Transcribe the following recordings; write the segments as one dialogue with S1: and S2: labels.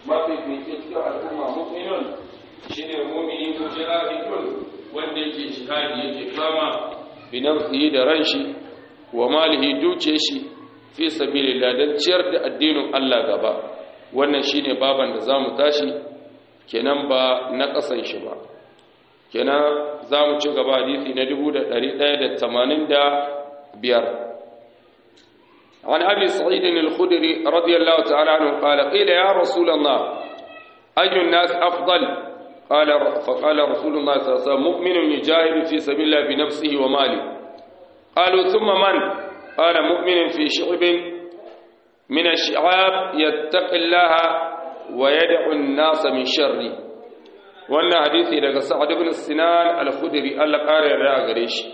S1: mafifici cikin al'umma mu'minun shine mu'mini mujahidun wanda yake jihadi yake kama bi nafsihi da ranshi wa malihi duke shi fi sabilillah dan ciyar da addinin Allah gaba wannan shine baban da zamu tashi kenan ba na kasan shi ba kenan zamu ci gaba hadisi na 1185 عن أبي سعيد الخدري رضي الله تعالى عنه قال قيل يا رسول الله أي الناس أفضل قال فقال رسول الله صلى الله عليه وسلم مؤمن يجاهد في سبيل الله بنفسه وماله قالوا ثم من قال مؤمن في شعب من الشعاب يتقي الله ويدع الناس من شره wannan hadisi daga Sa'ad ibn Sinan al-Khudri Allah kare yarda gare shi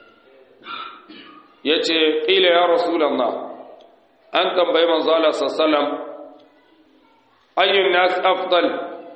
S1: yace qila ya rasulullah an tambayi manzo Allah sallallahu ayyun nas afdal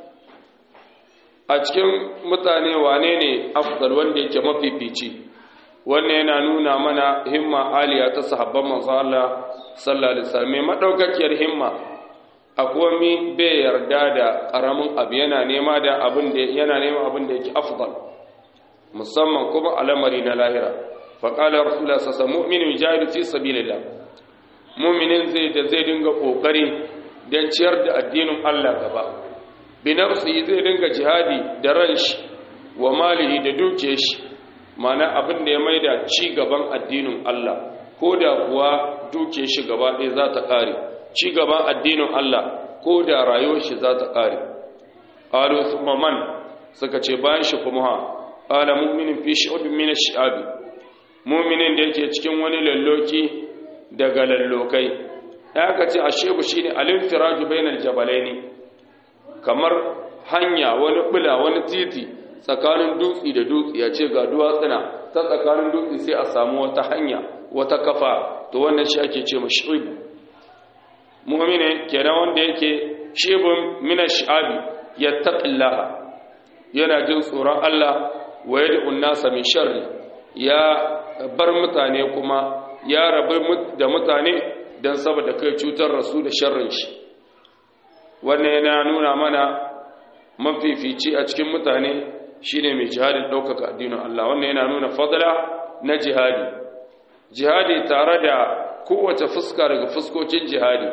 S1: a cikin mutane wane ne afdal wanda yake mafifici wannan yana nuna mana himma aliya ta sahabban manzo Allah sallallahu alaihi wasallam madaukakiyar himma akwai mi bai yarda da karamin abu yana nema da abin da yana nema abin da yake afdal musamman kuma alamari na lahira fa qala rasulullah sallallahu alaihi wasallam mu'minu jahidu fi sabilillah mu'minin zai da zai dinga kokari dan ciyar da addinin Allah gaba bi nafsi zai dinga jihadi da ranshi wa malihi da dukiyar shi mana abin da ya maida ci gaban addinin Allah ko da kuwa duke shi gaba ɗaya za ta ƙare ci gaban addinin Allah ko da rayuwar shi za ta ƙare ƙalo su man suka ce bayan shi kuma ha ƙala mu'minin fi shi'ubin mina shi'abi mu'minin da yake cikin wani lalloki daga lallokai ya ka ce a shebu shi ne alimfiraju bainar jabalai ne kamar hanya wani bula wani titi tsakanin dutse da dutse ya ce ga duwatsuna ta tsakanin dutse sai a samu wata hanya wata kafa to wannan shi ake ce ma shi'ibu mu'mini kenan wanda yake shibun min ash-sha'abi yattaqillaha yana jin tsoron Allah wa yad'u an-nasa min sharri ya bar mutane kuma ya rabu da mutane dan saboda kai cutar rasu da sharrin shi wannan yana nuna mana mafifici a cikin mutane shine mai jihadin ɗaukaka addinin Allah wannan yana nuna fadla na jihadi jihadi tare da kowace fuska daga fuskokin jihadi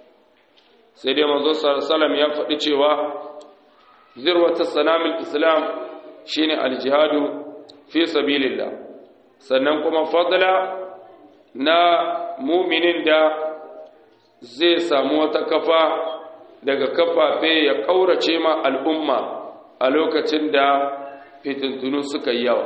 S1: sai dai manzo sallam ya faɗi cewa zirwata sanamil islam shine aljihadu fi sabilillah sannan kuma fadla na muminin da zai samu wata kafa daga kafafe ya ƙaurace ma al'umma a lokacin da fitintunu suka yi yawa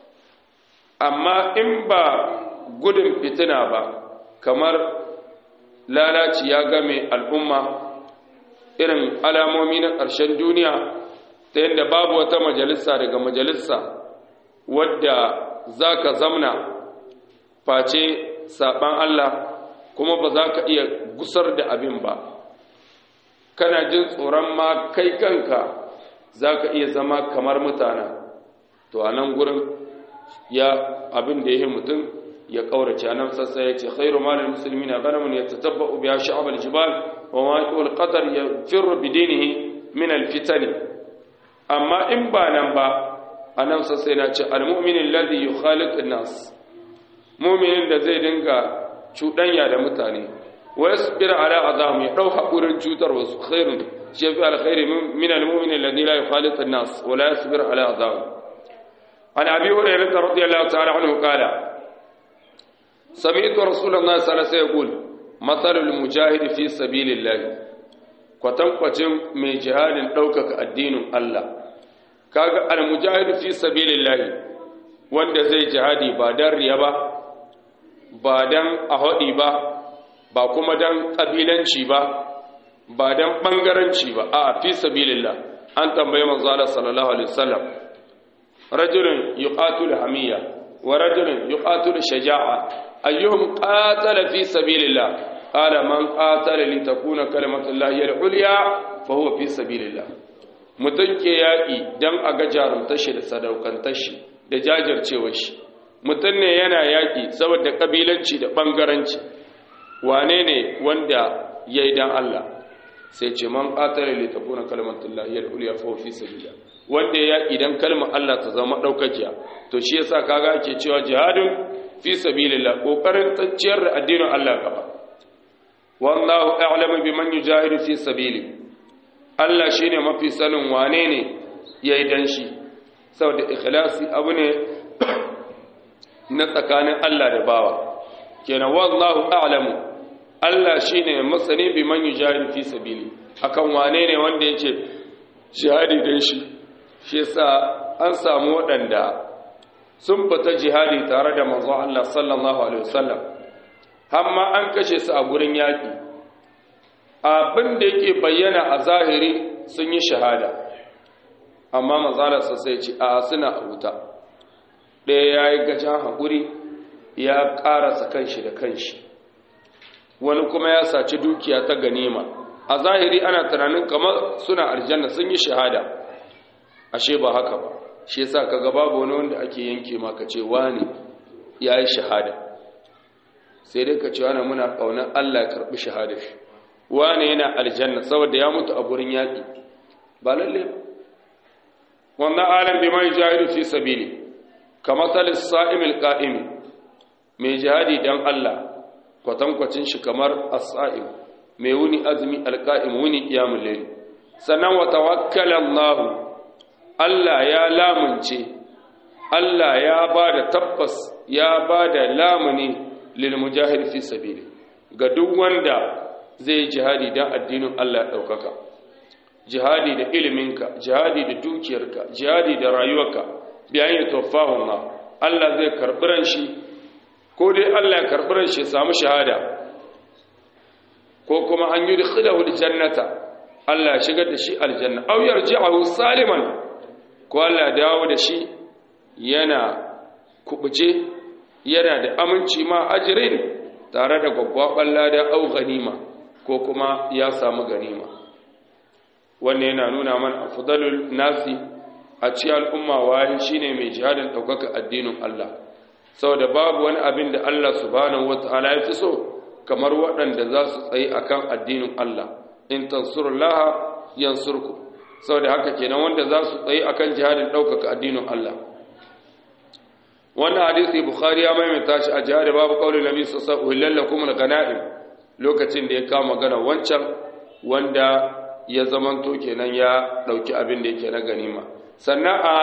S1: amma in ba gudun fitina ba kamar lalaci ya game al'umma irin alamomi na ƙarshen duniya ta yadda babu wata majalisa daga majalisa wadda za ka zamna face saɓan Allah kuma ba za ka iya gusar da abin ba kana jin tsoron ma kai kanka za ka iya zama kamar mutana to a nan gurin ya abin da ya yi mutum ya ƙaurace a nan sassa ya ce khairu malin musulmi na ganamun ya tatabba ubi ya sha'abar jibal wa maƙiwar ƙatar ya firru bidinihi min alfitani amma in ba nan ba a nan sassa yana ce almu'minin ladhi yukhaliqu nas mu'minin da zai dinga cuɗanya da mutane wa yasbir ala azam ya dau hakurin cutar wasu khairun shi fi alkhairi min almu'min alladhi la yukhaliq an-nas wa la yasbir ala azam an abi hurairah radiyallahu ta'ala anhu qala sami'tu rasulullah sallallahu alaihi wasallam yaqul mathalul mujahid fi sabilillah kwatankwacin mai jihadin ɗaukaka addinin Allah kaga al-mujahid fi sabilillah wanda zai jihadi ba dan riya ba ba dan ahadi ba ba kuma dan kabilanci ba ba dan bangaranci ba a fi sabilillah an tambaye manzo Allah sallallahu alaihi wasallam rajulun yuqatilu hamiya wa rajulun yuqatilu shaja'a ayyuhum qatala fi sabilillah qala man qatala li takuna kalimatullahi al-ulya fa huwa fi sabilillah mutun ke yaki dan a ga jarumtar shi da sadaukantar shi da jajircewar shi mutun ne yana yaki saboda kabilanci da bangaranci wane ne wanda ya yi don Allah sai ce man qatala li takuna kalimatullahi al-ulya fa fi sabilillah wanda ya idan kalmar Allah ta zama daukakiya to shi yasa kaga ake cewa jihadun fi sabilillah kokarin tsacciyar da addinin Allah gaba wallahu a'lamu biman yujahidu fi sabili Allah shine mafi sanin wane ne yayi dan shi saboda ikhlasi abu ne na tsakanin Allah da bawa kenan wallahu a'lamu Allah shine masani biman yujahidu fi sabili akan wane ne wanda yake jihadi dan shi shi yasa an samu waɗanda sun fita jihadi tare da manzon Allah sallallahu alaihi wasallam amma an kashe su a gurin yaƙi abin da yake bayyana a zahiri sun yi shahada amma manzalarsa sai ce a suna a wuta ɗaya ya yi gajen haƙuri ya ƙarasa kanshi da kanshi wani kuma ya saci dukiya ta ganima a zahiri ana tunanin kamar suna aljanna sun yi shahada ashe ba haka ba shi yasa kaga babu wani wanda ake yanke maka ce wani ya yi shahada sai dai ka ce wani muna ƙaunar Allah ya karɓi shahada shi wani yana aljanna saboda ya mutu a gurin yaƙi ba lalle ba wannan alam bi mai jahidu fi sabili kamar salis sa'imil qa'imi mai jihadi dan Allah kwatankwacin shi kamar as-sa'im mai wuni azumi alqa'im wuni qiyamul layl sannan wa tawakkala Allah Allah ya lamunce Allah ya bada tabbas ya bada lamuni lil mujahid fi sabili ga duk wanda zai jihadi dan addinin Allah ya daukaka jihadi da iliminka jihadi da dukiyarka jihadi da rayuwarka biyan ya tawaffahu Allah Allah zai karbi ran shi ko dai Allah ya karbi ran shi samu shahada ko kuma an yi dikhilahu aljannata Allah ya shigar da shi aljanna aw yarji'ahu saliman ko Allah ya dawo da shi yana kubuce yana da aminci ma ajrin tare da gwaggwaban lada au ganima ko kuma ya samu ganima wannan yana nuna mana afdalul nasi a cikin al'umma wahi shine mai jihadin daukaka addinin Allah saboda babu wani abin da Allah subhanahu wataala ya fi so kamar waɗanda za su tsayi akan addinin Allah in tansurullaha yansurku saboda haka kenan wanda za su tsayi akan jihadin daukaka addinin Allah wannan hadisi bukhari ya maimaita shi a jihar babu qaulin nabi sallallahu alaihi wasallam lakum al-ghanaim lokacin da ya kama magana wancan wanda ya zamanto kenan ya dauki abin da yake na ganima sannan a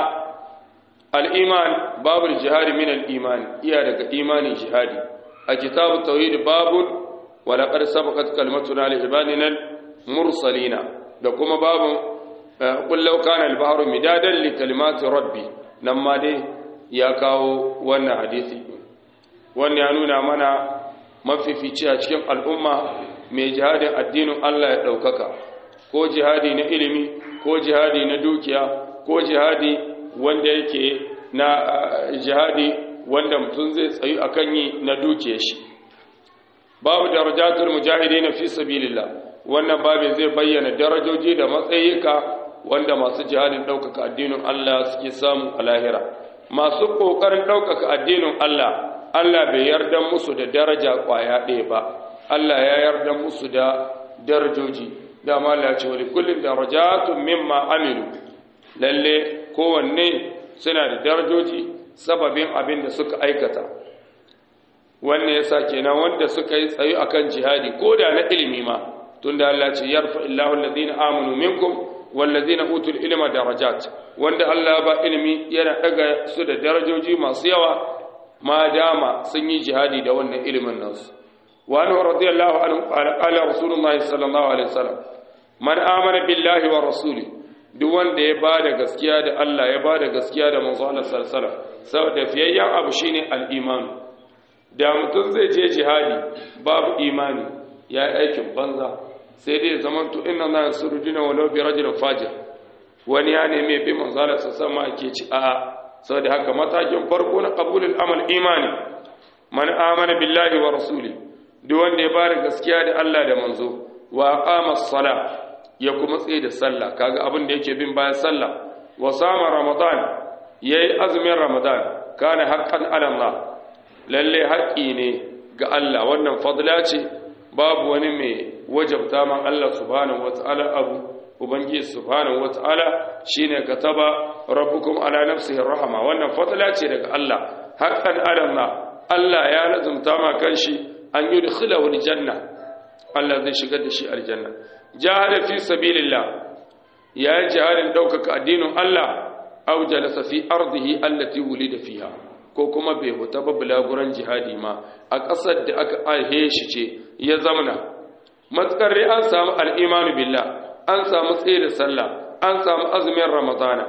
S1: al-iman babul jihad min al-iman iya daga imani jihadi a kitabut tauhid babun wa laqad sabaqat kalimatuna li ibadina mursalina da kuma babun qul law kana al-bahru midadan li kalimati rabbi nan ma dai ya kawo wannan hadisi wannan ya nuna mana mafifici a cikin al'umma mai jihadin addinin Allah ya ɗaukaka ko jihadi na ilimi ko jihadi na dukiya ko jihadi wanda yake na jihadi wanda mutum zai tsayu akan yi na dukiyar shi babu darajatul mujahidin fi sabilillah wannan babin zai bayyana darajoji da matsayika wanda masu jihadin ɗaukaka addinin Allah suke samu a lahira masu ƙoƙarin ɗaukaka addinin Allah Allah bai yarda musu da daraja ƙwaya ɗaya ba Allah ya yarda musu da darajoji dama Allah ce wani kullum darajatun mimma amilu lalle kowanne suna da darajoji sababin abin da suka aikata wannan yasa kenan wanda suka yi tsayo akan jihadi ko da na ilimi ma tunda Allah ce yarfa illahu alladhina amanu minkum wallazina utul ilma darajat wanda Allah ba ilimi yana daga su da darajoji masu yawa ma dama sun yi jihadi da wannan ilimin nasu wa anhu radiyallahu anhu qala rasulullahi sallallahu alaihi wasallam man amana billahi wa rasuli duk wanda ya bada gaskiya da Allah ya bada gaskiya da manzo Allah sallallahu alaihi wasallam saboda fiyayyan abu shine al-iman da mutum zai je jihadi babu imani ya aikin banza sai dai zaman to inna na surujina walau bi rajulin fajir wani ya neme bi manzala sa sama ake ci a saboda haka matakin farko na qabulul amal imani man amana billahi wa rasuli duk wanda ya bada gaskiya da Allah da manzo wa aqama as-sala ya kuma tsaye da sallah kaga abin da yake bin bayan sallah wa sama ramadan yayi azumin ramadan kana haqqan ala Allah lalle haƙi ne ga Allah wannan fadla ce babu wani mai wajabta man Allah subhanahu wata'ala abu ubangiji subhanahu wata'ala shine kataba rabbukum ala nafsihi rahama wannan fatala ce daga Allah haqqan alanna Allah ya lazumta ma kanshi an yudkhilahu aljanna Allah zai shigar da shi aljanna jahada fi sabilillah ya jihadin daukaka addinin Allah aw jalasa fi ardihi allati wulida fiha ko kuma bai huta ba bulaguran jihadi ma a ƙasar da aka aihe shi ce ya zamana matsakar dai an samu al'imanu billah an samu tsaye da sallah an samu azumin ramadana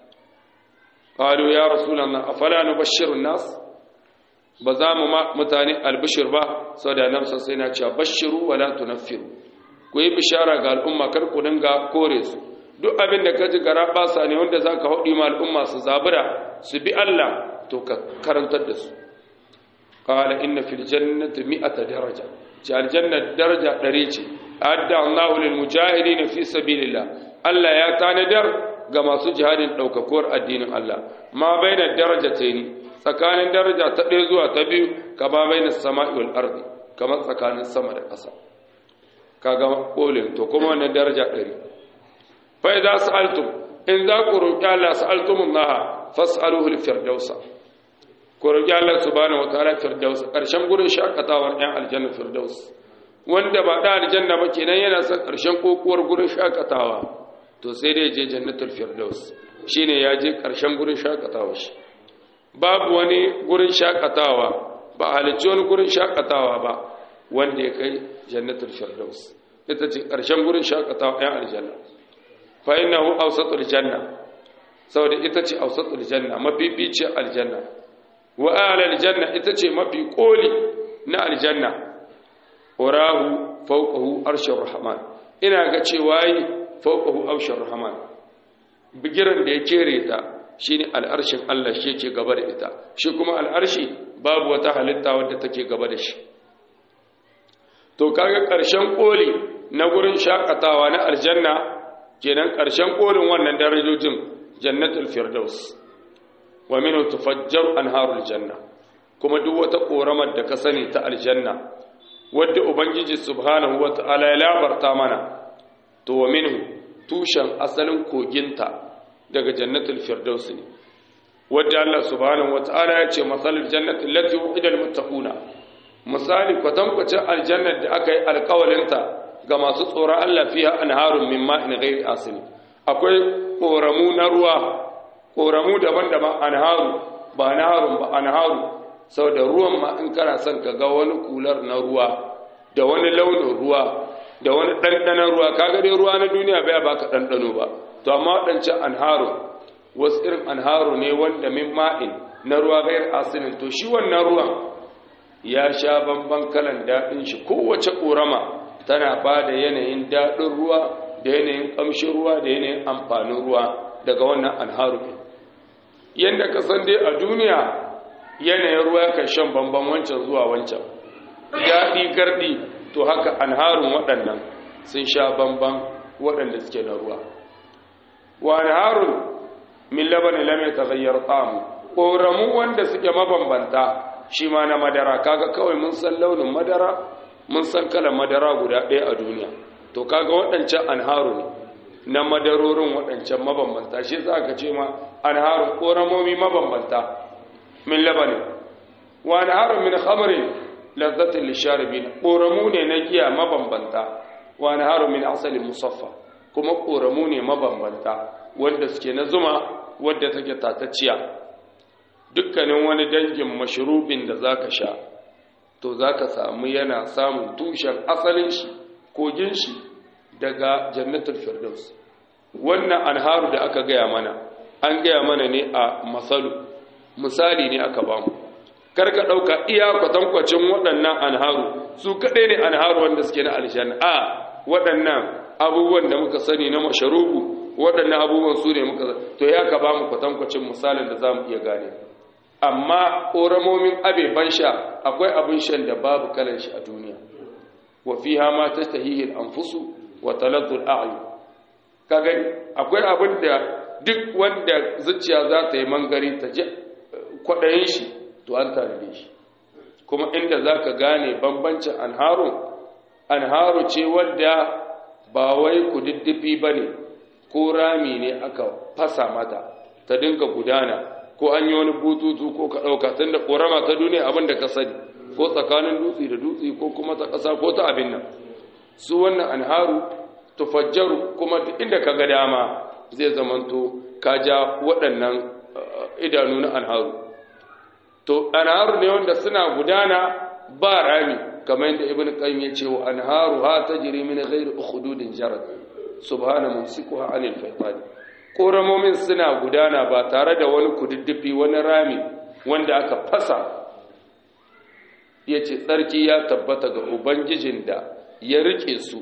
S1: qalu ya rasulullah afala nubashshiru nas ba za mu mutane albishir ba saboda nan sai na cewa bashiru wala tunaffiru ku yi bishara ga al'umma kar ku dinga kore su duk abin da ka ji gara basa ne wanda zaka haɗi ma al'umma su zabura su bi Allah to ka karantar da su qala inna fil jannati mi'ata daraja ci aljanna daraja ɗari ce adda Allahu lil mujahidin fi sabilillah Allah ya tanadar ga masu jihadin ɗaukakuwar addinin Allah ma baina darajatayn tsakanin daraja ta ɗaya zuwa ta biyu kama baina sama'i wal ardi kamar tsakanin sama da ƙasa kaga kolin to kuma wannan daraja ɗari fa idza sa'altum in za ku roƙi Allah sa'altumullaha fas'aluhu al-firdausa ku roƙi Allah subhanahu wataala firdaus ƙarshen gurin shakatawar ɗan aljanna firdaus wanda ba da aljanna ba kenan yana son ƙarshen kokuwar gurin shakatawa to sai dai je jannatul firdaus shine ya je ƙarshen gurin shakatawa shi babu wani gurin shakatawa ba halicci wani gurin shakatawa ba wanda ya kai jannatul firdaus ita ce ƙarshen gurin shakatawa ɗan aljanna fa innahu awsatul janna saboda ita ce awsatul janna mafifici aljanna wa alal janna ita ce mafi koli na aljanna urahu fawqahu arshur rahman ina ga cewa yi fawqahu arshur rahman bigiran da ya kere ta shine al'arshin Allah shi yake gaba da ita shi kuma al'arshi babu wata halitta wadda take gaba da shi to kaga karshen koli na gurin shakatawa na aljanna kenan karshen kolin wannan darajojin jannatul firdaus wa minhu tufajjar anharul janna kuma duk wata koramar da ka sani ta aljanna wadda ubangiji subhanahu wata'ala ya labarta mana to wa minhu tushen asalin koginta daga jannatul firdaus ne wadda Allah subhanahu wata'ala ya ce masalul jannati allati wu'ida almuttaquna misali kwatankwacin aljannar da aka yi alkawalinta ga masu tsoron Allah fiha anharun min ma'in ghairi asin akwai koramu na ruwa koramu daban-daban anharu ba naharun ba anharu saboda ruwan ma in kana son ka ga wani kular na ruwa da wani launin ruwa da wani ɗanɗanon ruwa kaga dai ruwa na duniya bai baka ɗanɗano ba to amma waɗancan anharu wasu irin anharu ne wanda min ma'in na ruwa gayar asinin to shi wannan ruwan ya sha bamban kalan daɗin shi kowace ƙorama tana ba da yanayin daɗin ruwa da yanayin ƙamshin ruwa da yanayin amfanin ruwa daga wannan anharu ne yadda ka san dai a duniya yanayin ruwa kan shan bamban wancan zuwa wancan daɗi garɗi to haka anharun waɗannan sun sha bamban waɗanda suke na ruwa wa anharun min labanin lam yataghayyar ta'amu ƙoramu wanda suke mabambanta shi ma na madara kaga kawai mun san launin madara mun san kalan madara guda ɗaya a duniya to kaga waɗancan anharu ne na madarorin waɗancan mabambanta shi za ka ce ma anharun ƙoramomi mabambanta min labanin wa anharun min khamrin lazzatin lisharibin ƙoramu ne na giya mabambanta wa anharun min asalin musaffa kuma ƙoramu ne mabambanta wanda suke na zuma wadda take tatacciya dukkanin wani dangin mashrubin da zaka sha to zaka samu yana samun tushen asalin shi kogin shi daga jannatul firdaus wannan anharu da aka gaya mana an gaya mana ne a masalu misali ne aka bamu karka dauka iya kwatankwacin waɗannan anharu su kaɗai ne anharu wanda suke na aljanna a waɗannan abubuwan da muka sani na masharubu waɗannan abubuwan su ne muka to ya ka ba mu kwatankwacin misalin da za mu iya gane amma ƙoramomin abeban sha akwai abin shan da babu kalan shi a duniya wa fi ma ta tahihil anfusu wa taladdul a'yu ka gani akwai abin da duk wanda zuciya za ta yi mangari ta ji kwaɗayin shi to an tare shi kuma inda za ka gane bambancin anharun anharu ce wadda ba wai kududdufi bane ko rami ne aka fasa mata ta dinga gudana ko an yi wani bututu ko ka ɗauka tun da ƙorama ta duniya abin da ka sani ko tsakanin dutse da dutse ko kuma ta ƙasa ko ta abin nan su wannan anharu tufajjaru kuma duk inda ka ga dama zai zamanto ka ja waɗannan idanu na anharu to anharu ne wanda suna gudana ba rami kamar yadda ibn qayyim ya ce wa anharu ha tajri min ghairi ukhdudin jarad subhana mumsikuha anil faytan koramomin suna gudana ba tare da wani kududdufi wani rami wanda aka fasa yace tsarki ya tabbata ga ubangijin da ya rike su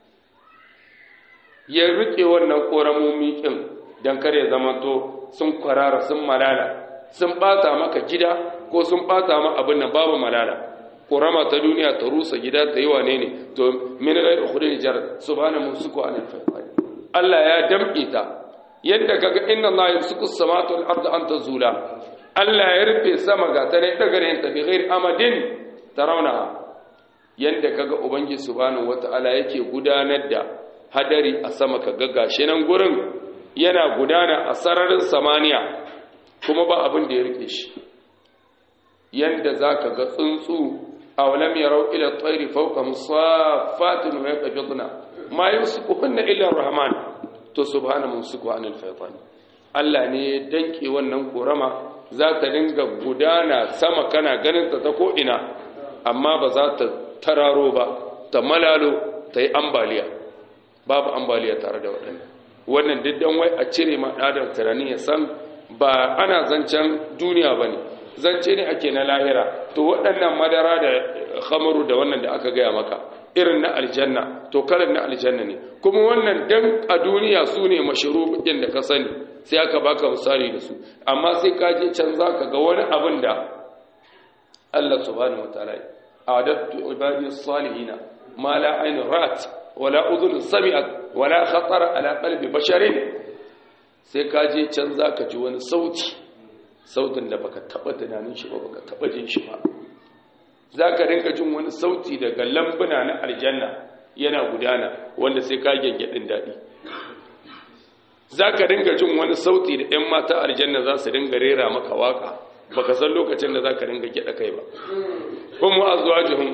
S1: ya rike wannan koramomi kin dan kare zamanto sun kwarara sun malala sun bata maka gida ko sun bata ma abin nan babu malala korama ta duniya ta rusa gida ta yi wane ne to min ghairu khudin jar subhana musuku anil fayfani Allah ya damke ta yadda kaga inna Allah yamsuku as-samawati wal arda an tazula Allah ya rufe sama ga ta ne daga rin ta bi ghairi amadin tarawna yadda kaga ubangi subhanahu wataala yake gudanar da hadari a sama kaga gashi nan gurin yana gudana a sararin samaniya kuma ba abin da ya rike shi yanda zaka ga tsuntsu أولم يروا إلى الطير فوقهم صافات ويقبضن ما يمسكهن إلا الرحمن تو سبحانه ممسكه عن الفيطان Allah ne danke wannan korama za ta dinga gudana sama kana ganin ta ta ko'ina amma ba za ta tararo ba ta malalo ta yi ambaliya babu ambaliya tare da waɗannan wannan diddan wai a cire ma ɗadar tunani ya san ba ana zancen duniya ba ne zance ne ake na lahira to waɗannan madara da khamaru da wannan da aka gaya maka irin na aljanna to kalan na aljanna ne kuma wannan dan a duniya su ne mashuruɓin da ka sani sai aka baka misali da su amma sai ka je can za ka ga wani abin da Allah subhanahu wataala ya adattu ibadi salihina ma la ayn rat wala udhun sami'at wala khatara ala qalbi basharin sai ka je can za ka ji wani sauti sautin da baka taba tunanin shi ba baka taba jin shi ba zaka rinka jin wani sauti daga lambuna na aljanna yana gudana wanda sai ka gengedin dadi zaka rinka jin wani sauti da ɗan mata aljanna za su ringa rera maka waka baka san lokacin da zaka ringa geda kai ba kuma azwajuhum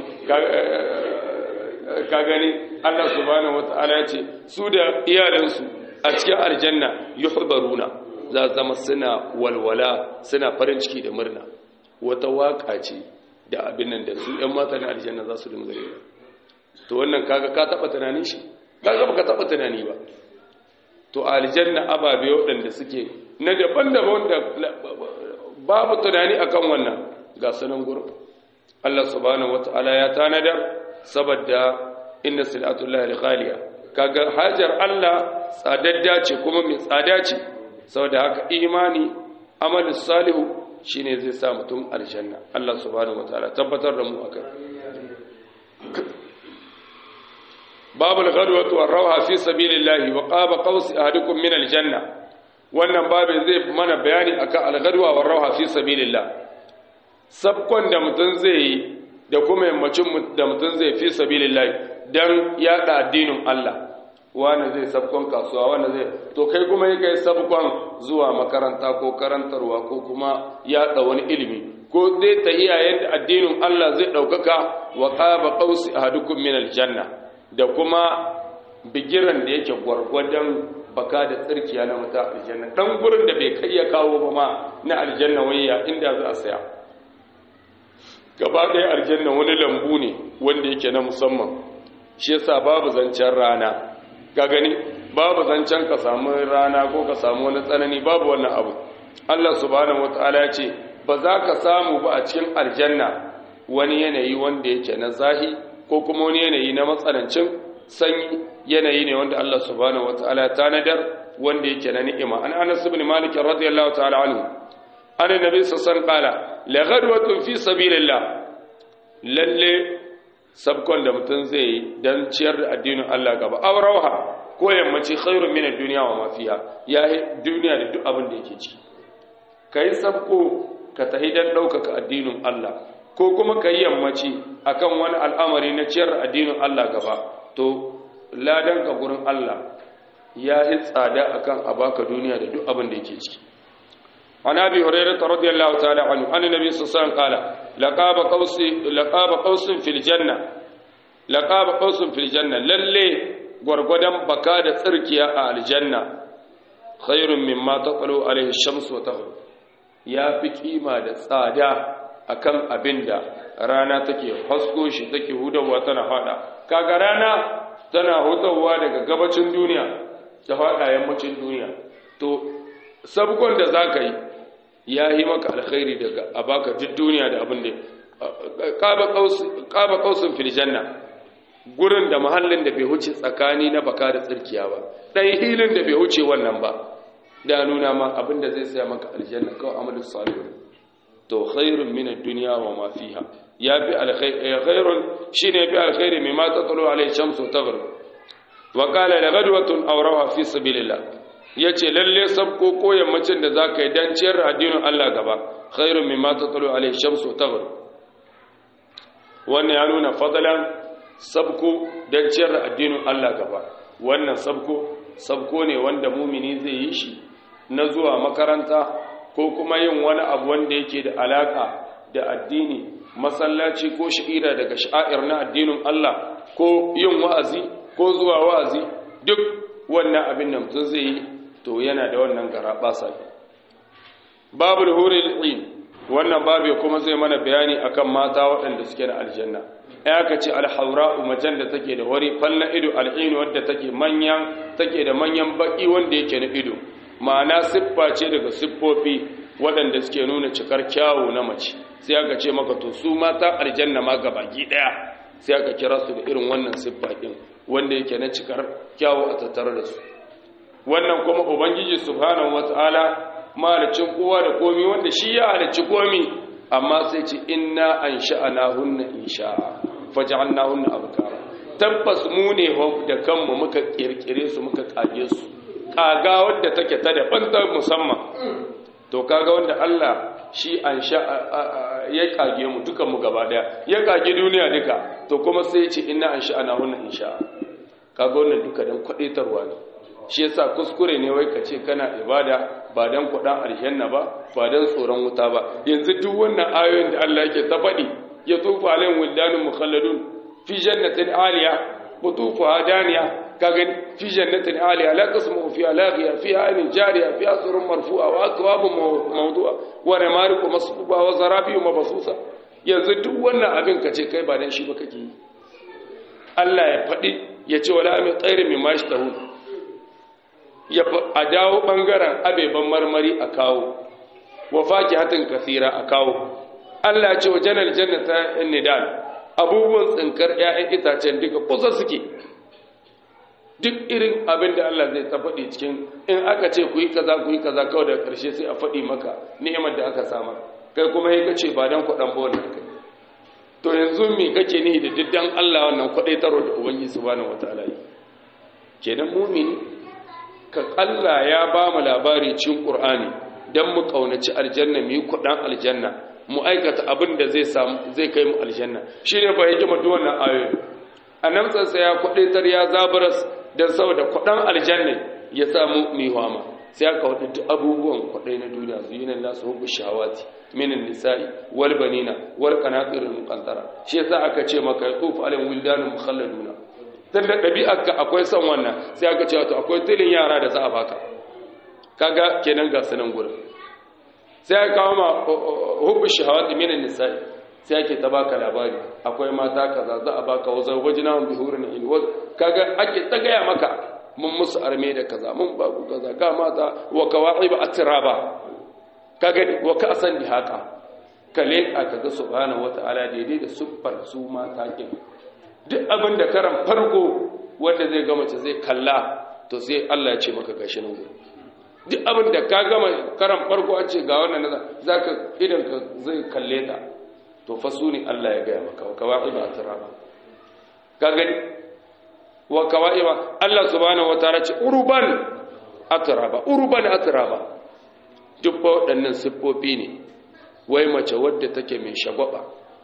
S1: ka gani Allah subhanahu wataala ya ce su da iyalansu a cikin aljanna yuhbaruna za zama suna walwala suna farin ciki da murna wata waka ce da abin nan da su ‘yan mata na aljanna za su dinga yi to wannan kaga ka taɓa tunani shi kaga baka taɓa tunani ba to aljanna ababe waɗanda suke na daban-daban da babu tunani akan wannan ga sunan gurin Allah subhanahu wata'ala ya tanadar saboda inna silatullahi al-ghaliya kaga hajar Allah tsadadda ce kuma mai tsada ce saboda haka imani amalin salihu shine zai sa mutum aljanna Allah subhanahu wataala tabbatar da mu akan babul ghadwatu war rawha fi sabilillahi wa qaba qaus ahadukum min aljanna wannan babin zai mana bayani akan al-ghadwa war rawha fi sabilillah sabkon da mutum zai yi da kuma yammacin da mutum zai fi sabilillah dan yada addinin Allah wani zai sabkon kasuwa wani zai to kai kuma yi kai sabkon zuwa makaranta ko karantarwa ko kuma yaɗa wani ilimi ko zai tahiya yadda addinin Allah zai ɗaukaka wa ƙaba ƙausi a hadukun min aljanna da kuma bigiran da yake gwargwadon baka da tsirkiya na wata aljanna ɗan gurin da bai kai ya kawo ba ma na aljanna wayya inda za a saya gaba ɗaya aljanna wani lambu ne wanda yake na musamman shi yasa babu zancen rana ga gani babu zancen ka samu rana ko ka samu wani tsanani babu wannan abu Allah subhanahu wataala ya ce ba za ka samu ba a cikin aljanna wani yanayi wanda yake na zahi ko kuma wani yanayi na matsanancin sanyi yanayi ne wanda Allah subhanahu wataala ya tanadar wanda yake na ni'ima an Anas ibn Malik radiyallahu ta'ala anhu an annabi sallallahu alaihi wasallam la ghadwatun fi sabilillah lalle sabkon da mutum zai yi don ciyar da addinin Allah gaba aurauha ko yammaci khairun min ad-dunya wa ma fiha ya duniya da duk abin da yake ciki kai sabko ka tahi dan daukaka addinin Allah ko kuma kai yammaci akan wani al'amari na ciyar addinin Allah gaba to ladan ka gurin Allah ya yi tsada akan a baka duniya da duk abin da yake ciki عن ابي هريره رضي الله تعالى عنه ان النبي صلى الله عليه وسلم قال لقاب قوس لقاب قوس في الجنه لقاب قوس في الجنه lalle gwargwadon baka da tsirkiya a aljanna khairun mimma taqalu alaihi shams wa tahu ya fi kima da tsada akan abinda rana take hasko shi take hudawa tana fada kaga rana tana hutawa daga gabacin duniya ta fada yammacin duniya to sabgon da zaka yi ya yi maka alkhairi daga a baka duk duniya da abin da ƙaba ƙausun filjanna gurin da mahallin da bai huce tsakani na baka da tsirkiya ba ɗan hilin da bai huce wannan ba da nuna ma abin da zai saya maka aljanna kawai amalin salihu to khairun min ad-dunya wa ma fiha ya fi alkhairun shine fi alkhairi mimma tatlu alayhi shamsu taghrib wa qala la ghadwatun aw rawa fi sabilillah ya ce lalle sabko ko yammacin da za ka yi don ciyar addinin Allah gaba khairun mai mata tsalo alai shamsu tabar wannan ya nuna fadalan sabko don ciyar addinin Allah gaba wannan sabko sabko ne wanda mumini zai yi shi na zuwa makaranta ko kuma yin wani abu wanda yake da alaka da addini masallaci ko sha'ira daga sha'ir na addinin Allah ko yin wa'azi ko zuwa wa'azi duk wannan abin da mutum zai yi to yana da wannan gara basa babul huril ain wannan babu kuma zai mana bayani akan mata waɗanda suke da aljanna ya ka ce alhaura'u macen da take da wari falla ido al'inu wadda take manyan take da manyan baki wanda yake na ido ma'ana siffa ce daga siffofi waɗanda suke nuna cikar kyawu na mace sai aka ce maka to su mata aljanna ma ga baki ɗaya sai aka kira su da irin wannan siffa ɗin wanda yake na cikar kyawu a tattare da su wannan kuma ubangiji subhanahu wataala malicin kowa da komi wanda shi ya halicci komi amma sai ce inna ansha'nahunna insha'a faj'alnahunna abkara tabbas mu ne da kanmu muka kirkire su muka kage su kaga wanda take ta daban ta musamman to kaga wanda Allah shi ansha ya kage mu dukan mu gaba daya ya kage duniya duka to kuma sai ya ce inna ansha'nahunna insha'a kaga wannan duka dan kwadaitarwa ne shi yasa kuskure ne wai ka ce kana ibada ba dan kudan aljanna ba ba dan tsoron wuta ba yanzu duk wannan ayoyin da Allah yake ta faɗi ya tufa alaihim wildanun mukhalladun fi jannatin aliya qutufuha daniya kaga fi jannatin aliya la tasmu fiha laghiya fiha ainin jariya fiha surun marfu'a wa akwabun mawdu'a wa namariqu masfuba wa zarabiyu mabsusa yanzu duk wannan abin ka ce kai ba dan shi ba kake yi Allah ya faɗi ya ce wala min tsairin min mashi tahu a dawo ɓangaren abeban marmari a kawo wa faki hatin kasira a kawo Allah ce wa janar jannata in nidal abubuwan tsinkar 'ya'yan itacen duka kusa suke duk irin abin da Allah zai ta faɗi cikin in aka ce ku yi kaza ku yi kaza kawai da ƙarshe sai a faɗi maka ni'imar da aka samar kai kuma yi kace ba dan kuɗan bola kai to yanzu me kake nihi da diddan Allah wannan kwaɗaitarwa da ubangiji subhanahu wataala yi kenan mumini ka Allah ya ba mu labari cikin Qur'ani dan mu kaunaci aljanna mu yi kudan aljanna mu aikata abin da zai samu zai kai mu aljanna shine fa yake mu wannan ayoyi annabtsan sa ya kudaitar ya zabaras dan saboda kudan aljanna ya samu mu hama sai aka wada duk abubuwan kudai na duniya zuyina nasu hubbu shawati minan nisa'i wal banina wal qanatir al muqantara shi yasa aka ce maka yatufu alayhim wildanun mukhalladuna dan da ɗabi'arka akwai son wannan sai aka ce wato akwai tilin yara da za a baka kaga kenan ga sanan gurin sai aka kawo ma hubbu shahawati minan nisa'i sai ake ta baka labari akwai mata kaza za a baka wazar wajina bi hurin in kaga ake ta gaya maka mun musu arme da kaza mun ba ku kaza ga mata wa kawa'ib atraba kaga wa ka san di haka kale aka ga subhanahu wataala daidai da siffar su mata kin duk abin da karan farko wanda zai gama ce zai kalla to sai Allah ya ce maka gashi nan gudu duk abin da ka gama karan farko an ce ga wannan za ka idan ka zai kalle ta to fa su ne Allah ya gaya maka wa kawai ba turaba ka gani wa kawai ba Allah subhanahu wataala ce urban atraba urban atraba duk waɗannan siffofi ne wai mace wadda take mai shagwaba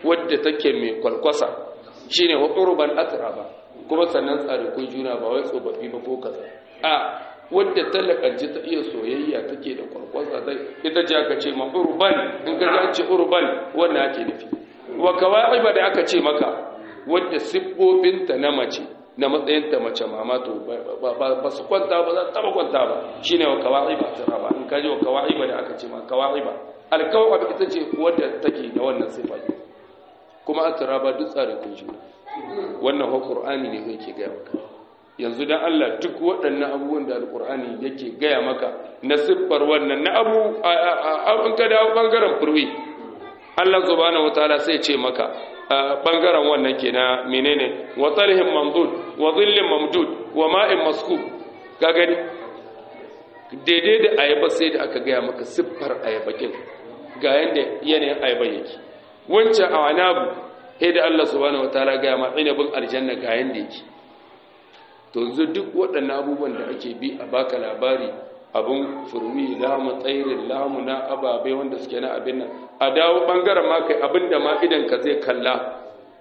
S1: wadda take mai kwalkwasa shine wa urban atraba kuma sannan tsarikun juna ba wai tsofaffi ba ko kaza a wadda talakanci ta iya soyayya take da kwalkwasa dai ita ce aka ce ma urban in ka ji ce urban wannan ake nufi wa kawaiba da aka ce maka wadda siffofinta na mace na matsayinta mace mama to ba su kwanta ba za ta taba kwanta ba shine wa kawaiba ta ba in ka ji wa kawaiba da aka ce ma kawaiba alkawaiba ita ce wadda take da wannan siffa kuma atraba duk tsarin kun juna wannan ho qur'ani ne yake ga maka yanzu dan Allah duk waɗannan abubuwan da alqur'ani yake gaya maka na siffar wannan na abu an ka dawo bangaren furwi Allah subhanahu wataala sai ce maka bangaren wannan kenan menene wa talhim mamdud wa dhillin mamdud wa ma'in maskub ka gani daidai da ayaba sai da aka gaya maka siffar ayabakin ga yanda yanayin ayaba yake wancan a anabu sai da Allah subhanahu wataala gaya ma inabin aljanna ga yanda yake to yanzu duk waɗannan abubuwan da ake bi a baka labari abun furwi lamu tsairin lamu na ababe wanda suke na abin nan a dawo ɓangaren ma kai abin da ma idan ka zai kalla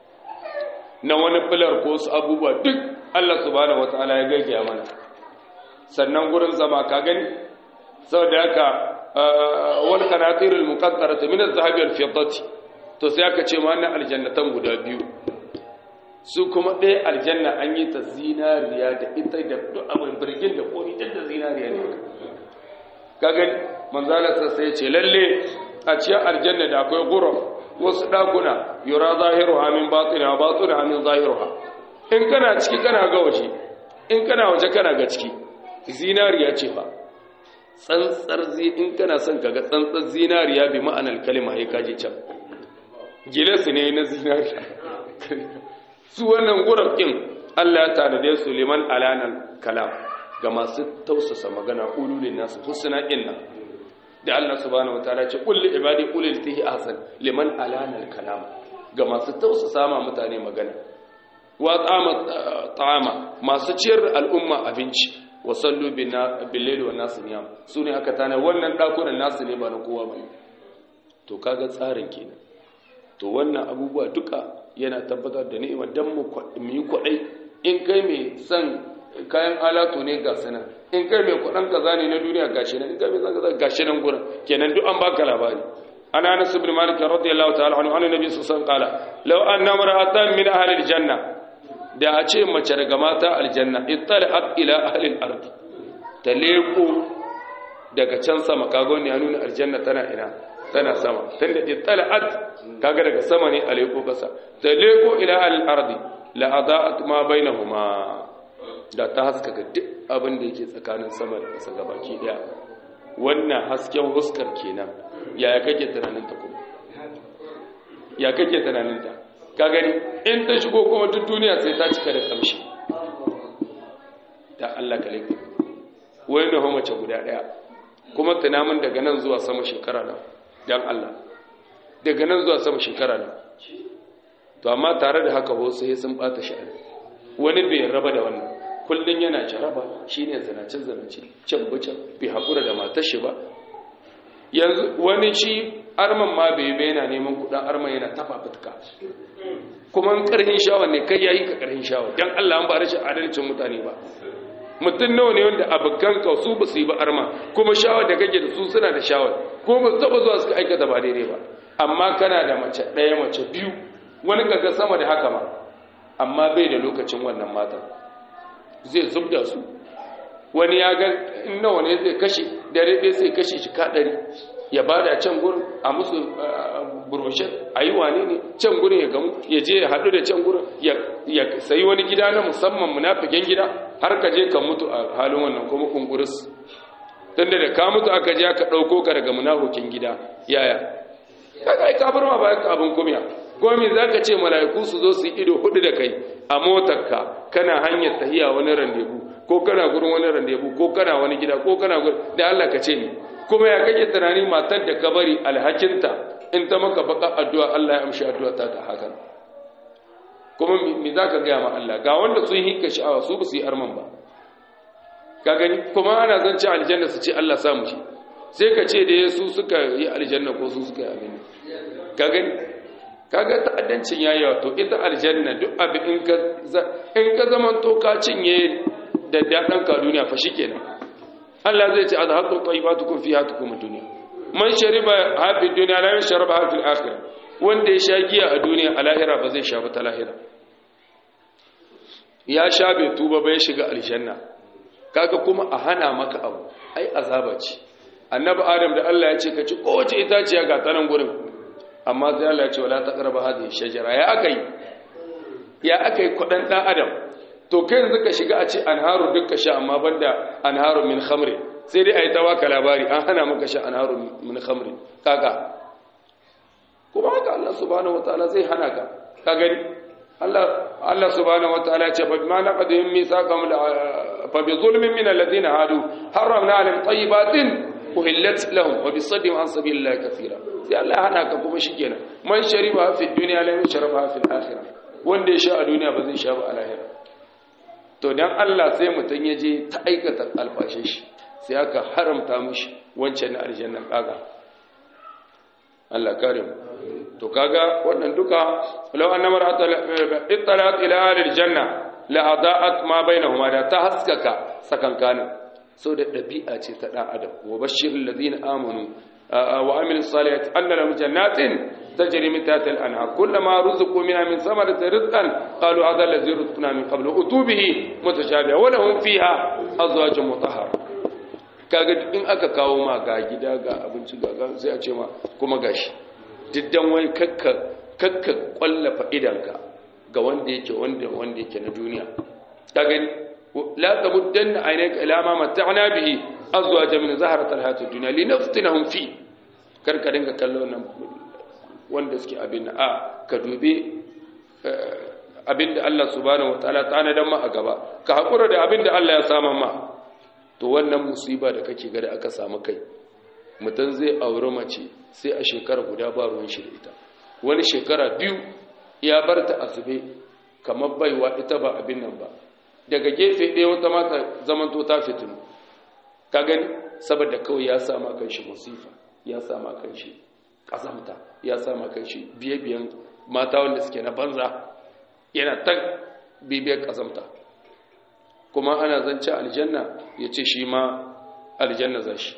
S1: na wani filar ko su abubuwa duk Allah subhanahu wataala ya gaggaya mana sannan gurin zama ka gani saboda haka wal qanatirul muqaddarati min az-zahabi wal fiddati to sai aka ce ma na aljannatan guda biyu su kuma ɗaya aljanna an yi ta zinariya da ita da duk abin birgin da komi duk da zinariya ne ka gani manzalarsa sai ce lalle a ciyar aljanna da akwai guruf wasu ɗakuna yura zahiru hamin batsuna batsuna hamin zahiru ha in kana ciki kana ga waje in kana waje kana ga ciki zinariya ce fa tsantsar in kana son ka ga tsantsar zinariya bi ma'anar kalima ya kaji can gilesu ne na zinariya su wannan gurafin Allah ya tanade su liman alanan kalam ga masu tausasa magana ululin nasu husna inna da Allah subhanahu wataala ce kulli ibadi ulil tihi ahsan liman alanan kalam ga masu tausasa ma mutane magana wa tsama ta'ama masu ciyar al'umma abinci wa sallu bin layli wan nas niyam sune aka tana wannan dakunan nasu ne ba na kowa bane to kaga tsarin kenan to wannan abubuwa duka yana tabbatar da ni'imar dan mu yi kwadai in kai mai son kayan alatu ne ga sana in kai mai kwadan kaza ne na duniya gashi nan in kai mai son kaza gashi nan gurin kenan duk an baka labari ana anas ibn malik radiyallahu ta'ala anhu annabi sallallahu alaihi wasallam qala law anna mar'atan min ahli aljanna da a ce mace daga mata aljanna ittala'at ila ahli al-ard ta leko daga can sama kago ne ya nuna aljanna tana ina tana sama tunda ittala'at kaga daga sama ne a leko kasa ta leko ila al-ardi la adaat ma bainahuma da ta haskaka duk abin da yake tsakanin sama da kasa gabaki daya wannan hasken huskar kenan yaya kake tunanin ta kuma ya kake tunanin ta ka gani in ta shigo kuma duk duniya sai ta cika da kamshi da Allah ka laifi wani na mace guda daya kuma tunamin daga nan zuwa sama shekara na dan Allah daga nan zuwa sama shekara na to amma tare da haka wasu sai sun bata sha'ani wani bai raba da wannan kullun yana jaraba shine zanace zanace can bucan bai hakura da matar shi ba yanzu wani shi arman ma bai bai yana neman kudin arman yana tafa fitka kuma karhin shawa ne kai yayi ka karhin shawa dan Allah an ba rashin adalcin mutane ba mutum nawa ne wanda abokan ka su ba su yi ba arma kuma shawar da kake da su suna da shawar ko ba su taba zuwa suka aikata ba daidai ba amma kana da mace ɗaya mace biyu wani kaga sama da haka ma amma bai da lokacin wannan mata zai zubda su wani ya ga in nawa ne zai kashe dare ɗaya sai kashe shi kaɗari ya ba da can gurin a musu burushen a yi wane ne can gurin ya gamu ya je ya haɗu da can gurin ya sayi wani gida na musamman munafikin gida har ka je ka mutu a halin wannan kuma kunkuris tun da ka mutu aka je aka ɗauko ka daga munafikin gida yaya kaga ai ka bar ma bayan abin kumiya gomi za ka ce mala'iku su zo su yi ido hudu da kai a motarka kana hanyar tahiya wani randebu ko kana gurin wani randebu ko kana wani gida ko kana gurin da Allah ka ce ni kuma ya kake tunani matar da ka bari alhakinta in ta maka baka addu'a Allah ya amshi addu'a ta ta hakan kuma me za ka gaya ma Allah ga wanda sun hinka sha'awa su ba su yi arman ba ka gani kuma ana zance aljanna su ce Allah samu shi sai ka ce da su suka yi aljanna ko su suka yi abin ka gani kaga ta'addancin yayi wato ita aljanna duk abu in ka in ka zaman to ka cinye da dadan ka duniya fa shikenan Allah zai ce azhaqu tayyibatukum fi hatukum dunya man shariba hafi dunya la yashrabu hafi al-akhirah wanda ya sha giya a duniya a lahira ba zai sha ba ta lahira ya sha bai tuba ba ya shiga aljanna kaga kuma a hana maka abu ai azaba ce annabi adam da Allah ya ce ka ci kowace itaciya ga tanan gurin amma sai Allah ya ce wala taqrabu hadhihi shajara ya akai ya akai kudan dan adam to kai yanzu ka shiga a ce anharu dukka sha amma banda anharu min khamri sai dai ayi tawaka labari an hana maka sha anharu min khamri kaga kuma haka Allah subhanahu wataala zai hana ka ka gani Allah Allah subhanahu wataala ya ce fa bima naqadhum mithaqam fa bi zulmin min alladhina hadu harramna alaihim tayyibatin uhillat lahum wa bi saddihim an sabilillahi kathira sai Allah ya hana ka kuma shikenan man shariba fi dunya la yashrabu fi al-akhirah wanda ya sha a duniya ba zai sha ba a lahira to dan Allah sai mutun ya je ta aikata alfashin shi sai aka haramta mishi wancan na aljannan kaga Allah kare mu to kaga wannan duka law anna mar'ata ittalat ila ahli aljanna la adaat ma bainahuma da ta haskaka sakankanin so da dabi'a ce ta dan adam wa bashirul ladina amanu wa amilus salihati anna lahum jannatin tajri min tahtiha al-anhar kullama ruziqu minha min thamarati rizqan qalu hadha alladhi rizqna min qablu utubihi mutashabiha wa lahum fiha azwajun mutahhara kaga in aka kawo ma ga gida ga abinci ga sai a ce ma kuma gashi diddan wai kakka kakka kwallafa idanka ga wanda yake wanda wanda yake na duniya ka gani la tamuddanna aynaka ila ma mata'na bihi azwaja min zaharat alhayatid dunya linaftinahum fi kar ka dinga kallon nan wanda suke abin a ka dube abinda Allah subhanahu wataala ta nadan ma a gaba ka hakura da abinda Allah ya sama ma to wannan musiba da kake ga da aka samu kai mutum zai auri mace sai a shekara guda ba ruwan shi da ita wani shekara biyu ya bar ta azube kamar baiwa ita ba abin nan ba daga gefe ɗaya wata mata zamanto ta fitinu ka gani saboda kawai ya sama kan shi musifa ya sama kan shi ƙazamta ya sama kan shi biye-biyen mata wanda suke na banza yana ta bibiyar ƙazamta kuma ana zance aljanna ya ce shi ma aljanna za shi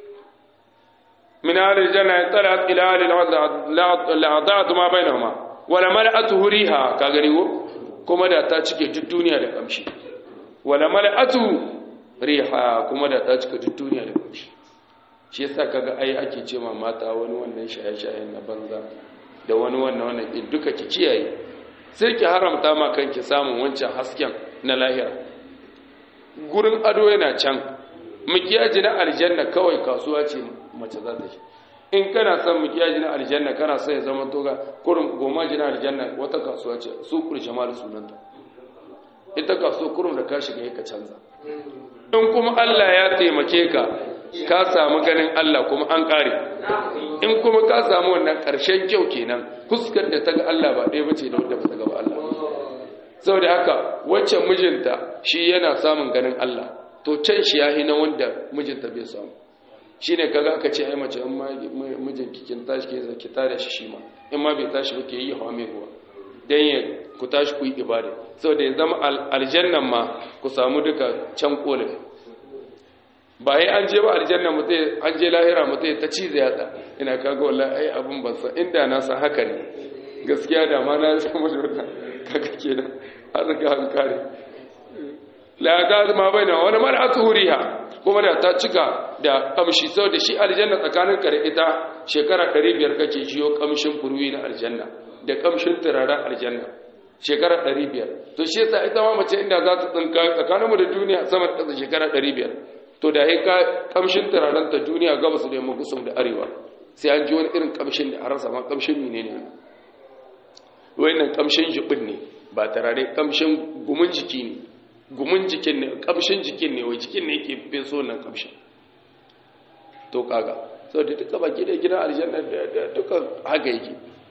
S1: من أهل الجنة طلعت إلى أهل الأعضاء ما بينهما ولا ملأته ريها كاغريو كما دا تاچكي duk duniya da kamshi wala mala'atu riha kuma da tacika duk duniya da kamshi shi yasa kaga ai ake ce ma mata wani wannan shaye-shayen na banza da wani wannan wannan din duka ki kiyaye sai ki haramta ma kanki samun wancan hasken na lahira gurin ado yana can mikiyaji na aljanna kawai kasuwa ce mace za ta shi in kana son mikiyaji na aljanna kana son ya zama toga kurum goma ji na aljanna wata kasuwa ce su kuri jama'ar sunanta ita kasuwa kurum da ka shiga ka canza in kuma Allah ya taimake ka ka samu ganin Allah kuma an kare in kuma ka samu wannan ƙarshen kyau kenan fuskar da ta ga Allah ba ɗaya bace da wadda ba ta ga ba Allah saboda haka waccan mijinta shi yana samun ganin Allah to can shi ya na wanda mijinta bai samu shi ne kaga aka ce ai mace in ma mijin kikin tashi ke ki tare shi shi ma in ma bai tashi ba ke yi hawa mai ruwa dan ya ku tashi ku yi ibada saboda ya zama aljannan ma ku samu duka can kolin ba yi an je ba aljanna mutai an je lahira mutai ta ci zai yatsa ina kaga wallahi ai abun ban san inda na san haka ne gaskiya da ma na san mutum kaga kenan har ga an kare la ta ma baina wani mar'atu huriha kuma da ta cika da kamshi sau da shi aljanna tsakanin kare ita shekara 500 kake jiyo kamshin furwi na aljanna da kamshin turaren aljanna shekara 500 to shi yasa ita ma mace inda za ta tsinka tsakanin mu da duniya sama da shekara 500 to da ya ka kamshin turaren ta duniya gabas da yamma kusum da arewa sai an ji wani irin kamshin da harasa ma kamshin menene ne wayannan kamshin jibin ne ba tarare kamshin gumin jiki ne gumin jikin ne kamshin jikin ne wai jikin ne yake feso nan kamshin to kaga so da duka baki da gidan aljanna da duka haka yake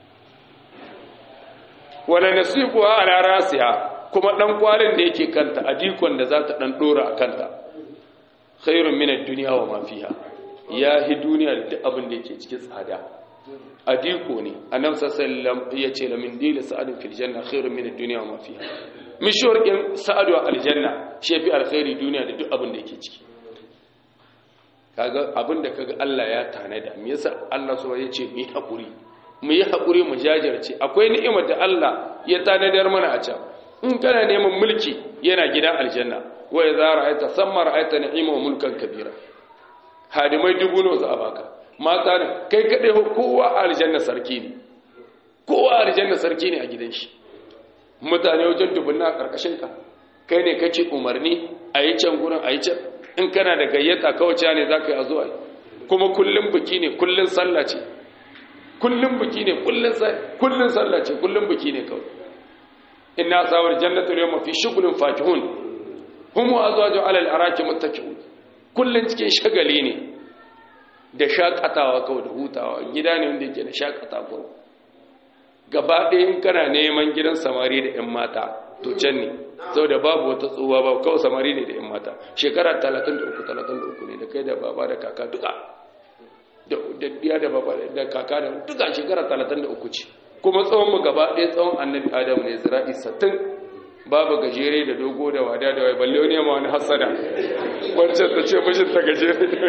S1: wala nasibu ala rasiha kuma dan kwalin da yake kanta adikon da za ta dan dora a kanta khairun min ad-dunya wa ma fiha ya hi duniya da duk abin da yake cikin tsada adiko ne annabi sallallahu ya ce la min dil sa'adin fil janna khairun min ad-dunya wa ma fiha mishwar din sa'adu aljanna shi fi alkhairi duniya da duk abin da yake ciki kaga abin da kaga Allah ya tanada me yasa Allah so ya ce mu yi hakuri mu yi hakuri mu jajirce akwai ni'imar da Allah ya tanadar mana a can in kana neman mulki yana gidan aljanna wa idza ra'aita samma ra'aita ni'ima wa mulkan kabira hadimai dubu nawa za a baka mata ne kai kadai kowa a aljanna sarki ne kowa a aljanna sarki ne a gidan shi mutane wajen dubunna a karkashin ka kai ne kake umarni a yi can gurin a yi can in kana da gayyata kawace ne za ka yi a zuwa kuma kullum biki ne kullum sallah ce kullum biki ne kullum sallah ce kullum biki ne kawai inna sawar jannatu yawma fi shughlin fakihun hum wa azwaju ala al-araki muttaki'un kullun cikin shagali ne da shakatawa kawai da hutawa gida ne wanda yake da shakata ko gaba ɗaya in kana neman gidan samari da ƴan mata to can ne saboda babu wata tsohuwa ba kawai samari ne da ƴan mata shekara 33 33 ne da kai da baba da kaka duka da diya da baba da kaka da duka shekara 33 ce kuma tsawon mu gaba ɗaya tsawon annabi adamu ne zira'i sattin babu gajere da dogo da wada da wai balle wani ma wani hasada wancan ta ce mishin ta gajere da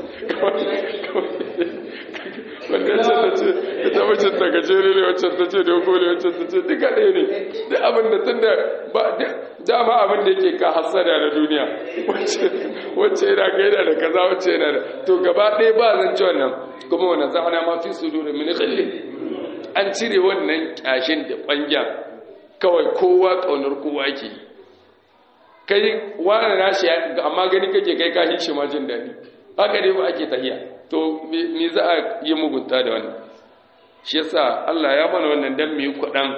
S1: wancan ta ce ita mishin ta gajere ne wancan ta ce dogo ne wancan ta ce duka ɗaya ne da abin da tun da ba dama abin da yake ka hasada na duniya wacce yana gaida da kaza wacce yana da to gaba ɗaya ba zan ci wannan kuma wani za'ana ma fi su dole mini khillin an cire wannan kyashin da ɓangya kawai kowa ƙaunar kowa ke kai wani nashi amma gani kake kai kashi shi ma jin daɗi haka ne ba ake tahiya to me za a yi mugunta da wannan shi yasa Allah ya mana wannan dan mu yi kwaɗan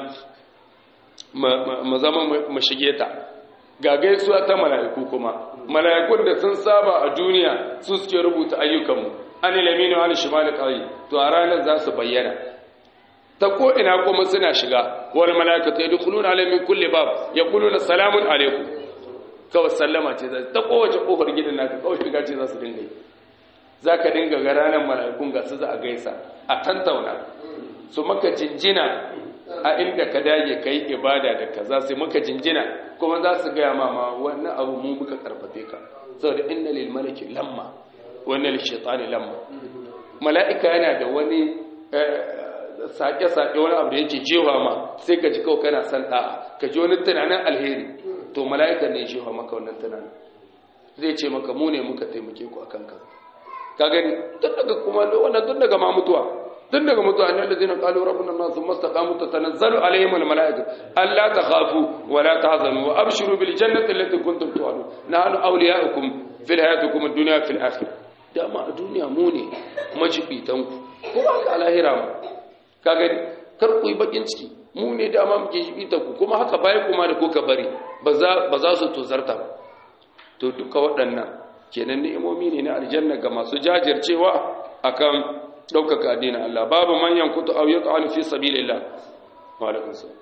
S1: mu zama mu shige ta ga gaisuwa ta mala'iku kuma mala'ikun da sun saba a duniya su suke rubuta ayyukanmu an ilamini wa an shimali ƙari to a ranar za su bayyana ta ko ina kuma suna shiga wal malaikatu yadkhuluna alayhim min kulli bab yaquluna salamun alaykum kawai sallama ce ta kowace kofar gidan naka kawai shiga ce za su dinga yi zaka dinga ga ranar malaikun ga su za a gaisa a tantauna su maka jinjina a inda ka dage kai ibada da kaza sai maka jinjina kuma za su gaya ma ma wannan abu mu muka karfafe ka saboda inna lil malaki lamma wa inna lil shaytani lamma mala'ika yana da wani sake-sake wani abu da yake jewa ma sai ka ji kawai kana san da'a ka ji wani tunanin alheri to mala'ika ne jewa maka wannan tunanin zai ce maka mu ne muka taimake ku akan kaza ka gani tun daga kuma wannan tun daga ma mutuwa tun daga mutuwa annal ladina qalu rabbuna allah thumma istaqamu tatanazzalu alaihim al mala'ikatu alla takhafu wa la tahzanu wa abshiru bil jannati allati kuntum tu'adun nahnu awliya'ukum fil hayatikum ad-dunya fil akhirah dama a duniya mu ne majibitanku ko ba ka lahira ma ka gani kar ku yi bakin ciki mu ne dama muke jibita ku kuma haka bayan kuma da kuka bari ba za su tozarta ba to duka waɗannan kenan ni'imomi ne na aljanna ga masu jajircewa akan ɗaukaka addinin Allah babu manyan kutu au yaqalu fi sabilillah wa alaikum salam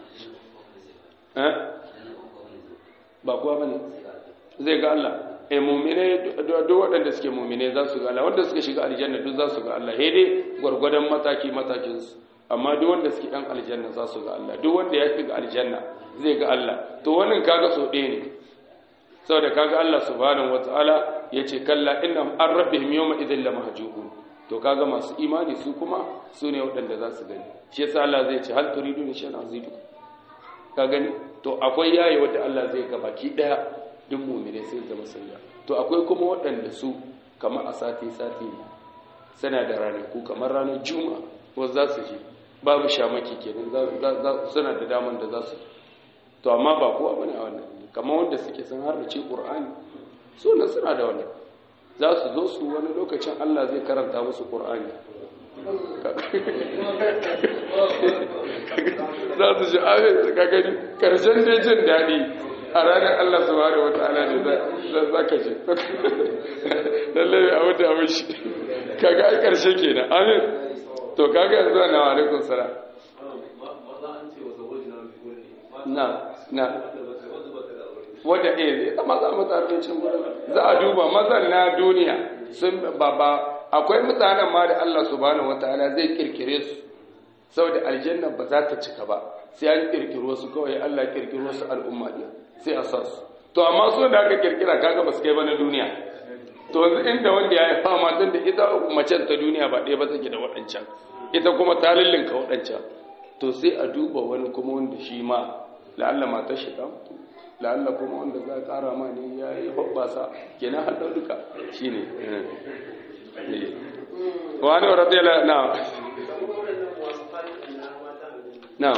S1: eh ba kuwa bane zai ga Allah e mumine duk waɗanda suke mumine za su ga Allah wanda suka shiga aljanna duk za su ga Allah he dai gwargwadon mataki matakin su amma duk wanda suke ɗan aljanna za su ga Allah duk wanda ya shiga aljanna zai ga Allah to wannan kaga so ɗaya ne saboda kaga Allah subhanahu wataala yace kalla innahum an rabbihim yawma idhil lamahjubun to kaga masu imani su kuma su ne waɗanda za su gani shi yasa Allah zai ce hal turidu ni shan azidu ka gani to akwai yayi wanda Allah zai ga baki daya duk mu'mine sai zama sayya to akwai kuma waɗanda su kamar a sati sati ne suna da ranaku kamar ranar juma'a wasu za su je babu shamaki kenan suna da daman da za su to amma ba kowa bane a wannan kamar wanda suke sun harbace qur'ani su ne suna da wannan za su zo su wani lokacin Allah zai karanta musu qur'ani za su ji amin ka gani karshen dai jin daɗi a ranar Allah subhanahu wataala ne za ka ji lallai a wata abin shi kaga ai karshe kenan amin to kaga yanzu na alaikum salam na na wadda eh ita maza mata abincin gurin za a duba mazan na duniya sun ba ba akwai mutanen ma da Allah subhanahu wataala zai kirkire su saboda aljanna ba za ta cika ba sai an kirkiro su kawai Allah kirkiro su al'umma din sai a sa su to amma su da aka kirkira kaga ba su kai ba na duniya to yanzu inda wanda ya yi fama tun da ita macen ta duniya ba ɗaya ba take da waɗancan ita kuma ta lullunka waɗancan to sai a duba wani kuma wanda shi ma la'alla matar shi ta mutu la'alla kuma wanda za a ƙara ma ne ya yi hoɓɓasa kenan haɗa duka shi ne wani wa radiyala na na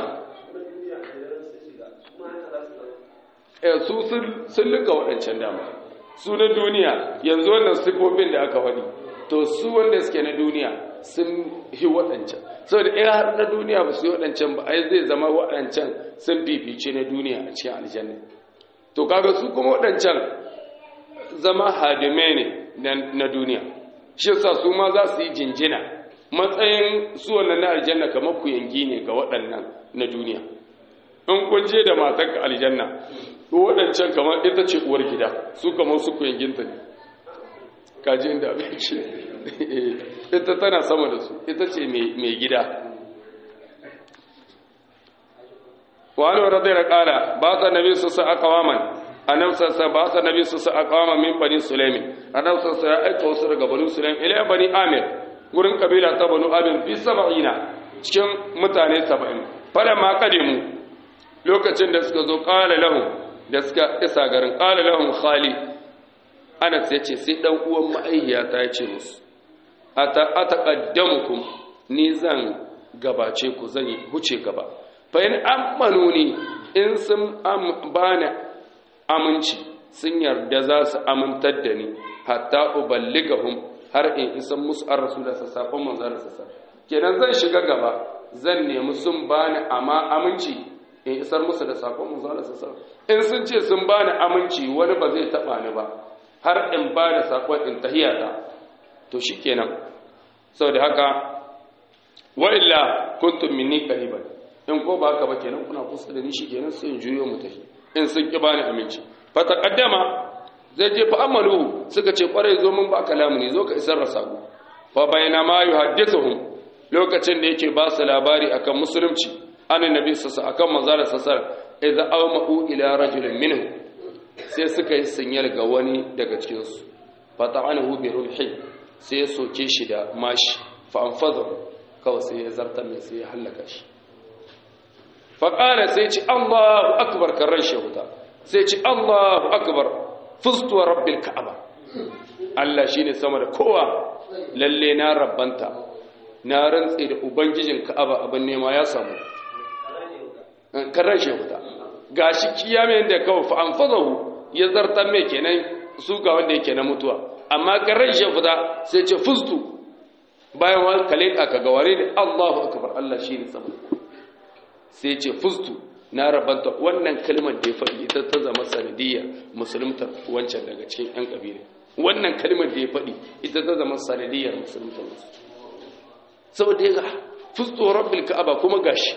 S1: su sun luka waɗancan dama su na duniya yanzu wannan sifofin da aka faɗi to su wanda suke na duniya sun yi waɗancan saboda in har na duniya ba su yi waɗancan ba ai zai zama waɗancan sun fifice na duniya a cikin aljanna to kaga su kuma waɗancan zama hadime ne na duniya shi yasa su ma za su yi jinjina matsayin su wannan na aljanna kamar ku yangi ne ga waɗannan na duniya in kun je da matar aljanna waɗancan kamar ita ce uwar gida su kamar su ku yanginta ne kaji inda abin ce ita tana sama da su ita ce mai gida wani wa radai kala ba ta nabi su sa akawaman annabsarsa ba ta nabi su sa akawaman min bani sulaimin annabsarsa ya aika wasu daga bani sulaimin ila bani amir gurin kabila ta banu amir fi saba'ina cikin mutane saba'in fada ma kadimu lokacin da suka zo kala lahum da suka isa garin kala lahum khali anas ya ce sai ɗan uwan ma'aihiyata ya ce musu a taƙaddamukum ni zan gabace ku zan huce gaba fa'in ammanu ni in sun bani aminci sun yarda za su amintar da ni hatta uballigahum har in isan musu an rasu da sassafon manzan da sassa kenan zan shiga gaba zan nemi sun bani amma aminci in isar musu da sakon manzan da sassa in sun ce sun bani aminci wani ba zai taɓa ni ba har in ba da saƙon in tahiyata to shi kenan sau da haka wa'illa kuntum minni qariban in ko ba haka ba kenan kuna kusa da ni shi kenan sai in juyo mu tafi in sun ki bani aminci fa taqaddama zai je fa amalu suka ce kwarai zo mun ba kalamu ne zo ka isar da sako fa bayna ma yuhaddithuhum lokacin da yake ba su labari akan musulunci annabi sassa akan manzara sassa idza awma'u ila rajulin minhum sai suka yi sinyal ga wani daga cikinsu fata'anahu bi rumhi sai ya soke shi da mashi fa anfadahu kawai sai ya zartar mai sai ya hallaka shi fa qala sai ci Allahu akbar karan shahuda sai ci Allahu akbar fustu rabbil ka'aba Allah shine sama da kowa lalle na rabbanta na rantse da ubangijin ka'aba abin nema ya samu karan shahuda gashi kiyamen da kawai fa anfadahu ya zartar mai kenan su ga wanda yake na mutuwa amma garan shi fita sai ce fustu bayan wani kale ka ga ware ne Allahu akbar Allah shi ne sama sai ce fustu na rabanta wannan kalmar da ya faɗi ita ta zama sanadiyya musulunta wancan daga cikin yan kabila wannan kalmar da ya faɗi ita ta zama sanadiyyar musulunta wasu saboda ya ga fustu rabbil ka'aba kuma gashi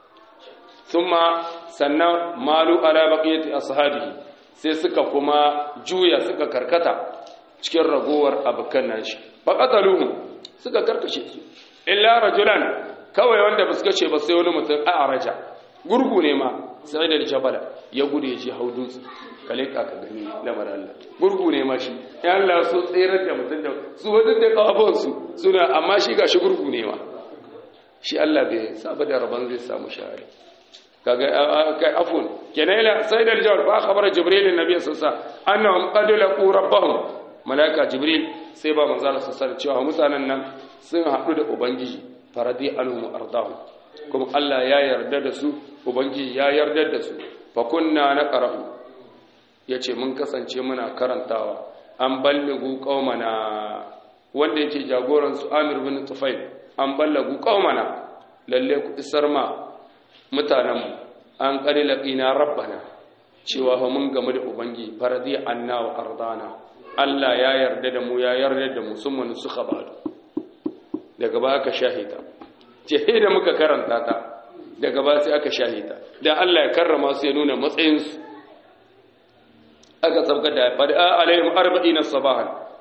S1: thumma sannan malu ala baqiyati ashabihi sai suka kuma juya suka karkata cikin ragowar abukan nashi faqataluhum suka karkashe su illa rajulan kawai wanda ba su kace ba sai wani mutum a araja gurgu ne ma sai da jabala ya gudu ya je hau dutse kale ka ka gani lamar Allah gurgu ne ma shi ya Allah so tsirar da mutum da su wadin da kafafun su suna amma shi gashi gurgu ne ma shi Allah bai saba da rabon zai samu shahari kaga kai afun kenan ila sayyid al-jawar fa khabara jibril annabi sallallahu alaihi wasallam annahum qad laqu rabbahum malaika jibril sai ba manzo Allah sallallahu alaihi cewa mutanen nan sun haɗu da ubangiji faradi anhum ardahum kuma Allah ya yarda da su ubangiji ya yarda da su fa kunna naqra'u yace mun kasance muna karantawa an balligu qaumana wanda yake jagoran su Amir bin Tufail an ballagu qaumana lalle ku isar ma mutanenmu an ƙari laƙina rabbana cewa fa mun gamu da ubangi faradi anna wa ardana Allah ya yarda da mu ya yarda da mu sun manu suka badu daga ba aka shahita ce da muka karanta ta daga ba sai aka shahita da Allah ya karrama su ya nuna matsayinsu aka sabga da fada alaihim arba'ina sabahan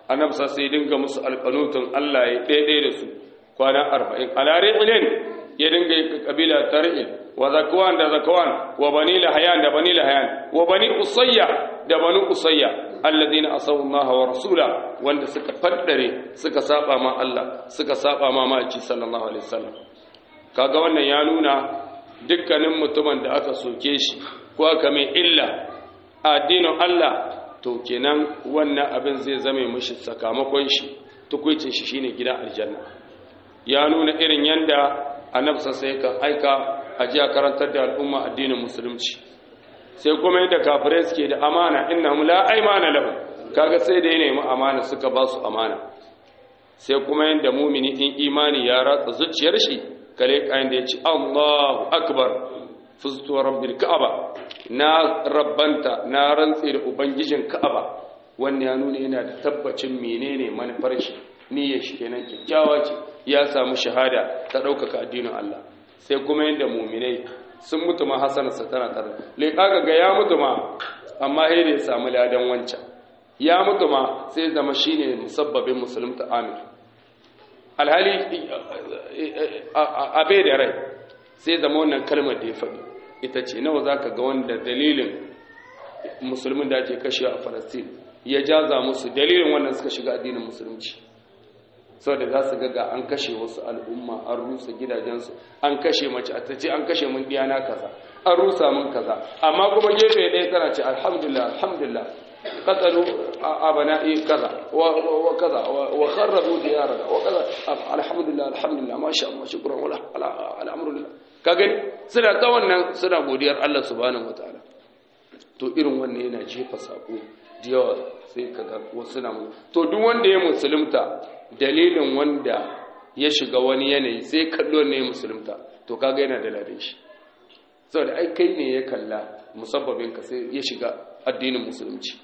S1: annabi sai dinga musu alqanutun Allah ya daidai da su kwana 40 ala ri'lin ya dinga yi kabila tar'il wa zakwan da zakwan wa bani lahayan da bani lahayan wa bani usayya da bani usayya alladhina asaw Allah wa rasula wanda suka faddare suka saba ma Allah suka saba ma maki sallallahu alaihi wasallam kaga wannan ya nuna dukkanin mutumin da aka soke shi ko aka mai illa addinin Allah to kenan wannan abin zai zame mishi sakamakon shi tukuicin shi shine gidan aljanna ya nuna irin yanda annabi sai ka aika a jiya karantar da al'umma addinin musulunci sai kuma yadda kafirai suke da amana innahum la aymana lahum kaga sai da ya nemi amana suka ba su amana sai kuma yadda mumini in imani ya ratsa zuciyar shi kare kayan da ya ci Allahu akbar fuztu rabbil ka'aba na rabbanta na rantse da ubangijin ka'aba wannan ya nuna yana da tabbacin menene manufar shi niyyar shi kenan kyakkyawa ce ya samu shahada ta ɗaukaka addinin Allah sai kuma yadda muminai sun mutu ma hasanarsa tana tare leƙa ga ya mutu ma amma sai da ya samu ladan wancan ya mutu ma sai zama shine musabbabin musulunta amin alhali abe da rai sai zama wannan kalmar da ya faɗi ita ce nawa za ka ga wanda dalilin musulmin da ake kashe a falastin ya jaza musu dalilin wannan suka shiga addinin musulunci sau da za su ga an kashe wasu al'umma an rusa gidajensu an kashe mace a ta ce an kashe mun diyana kaza an rusa mun kaza amma kuma gefe ɗaya tana ce alhamdulillah alhamdulillah قتلوا أبنائي كذا وكذا وخربوا ديارنا وكذا الحمد لله الحمد لله ما شاء الله شكرا ولا الأمر لله kagani suna ta wannan suna godiyar Allah subhanahu wataala to irin wannan yana jefa sako da yawa sai kaga wasu na to duk wanda ya musulunta dalilin wanda ya shiga wani yanayi sai kallo ne ya musulunta to kaga yana da ladan shi saboda ai kai ne ya kalla musabbabin ka sai ya shiga addinin musulunci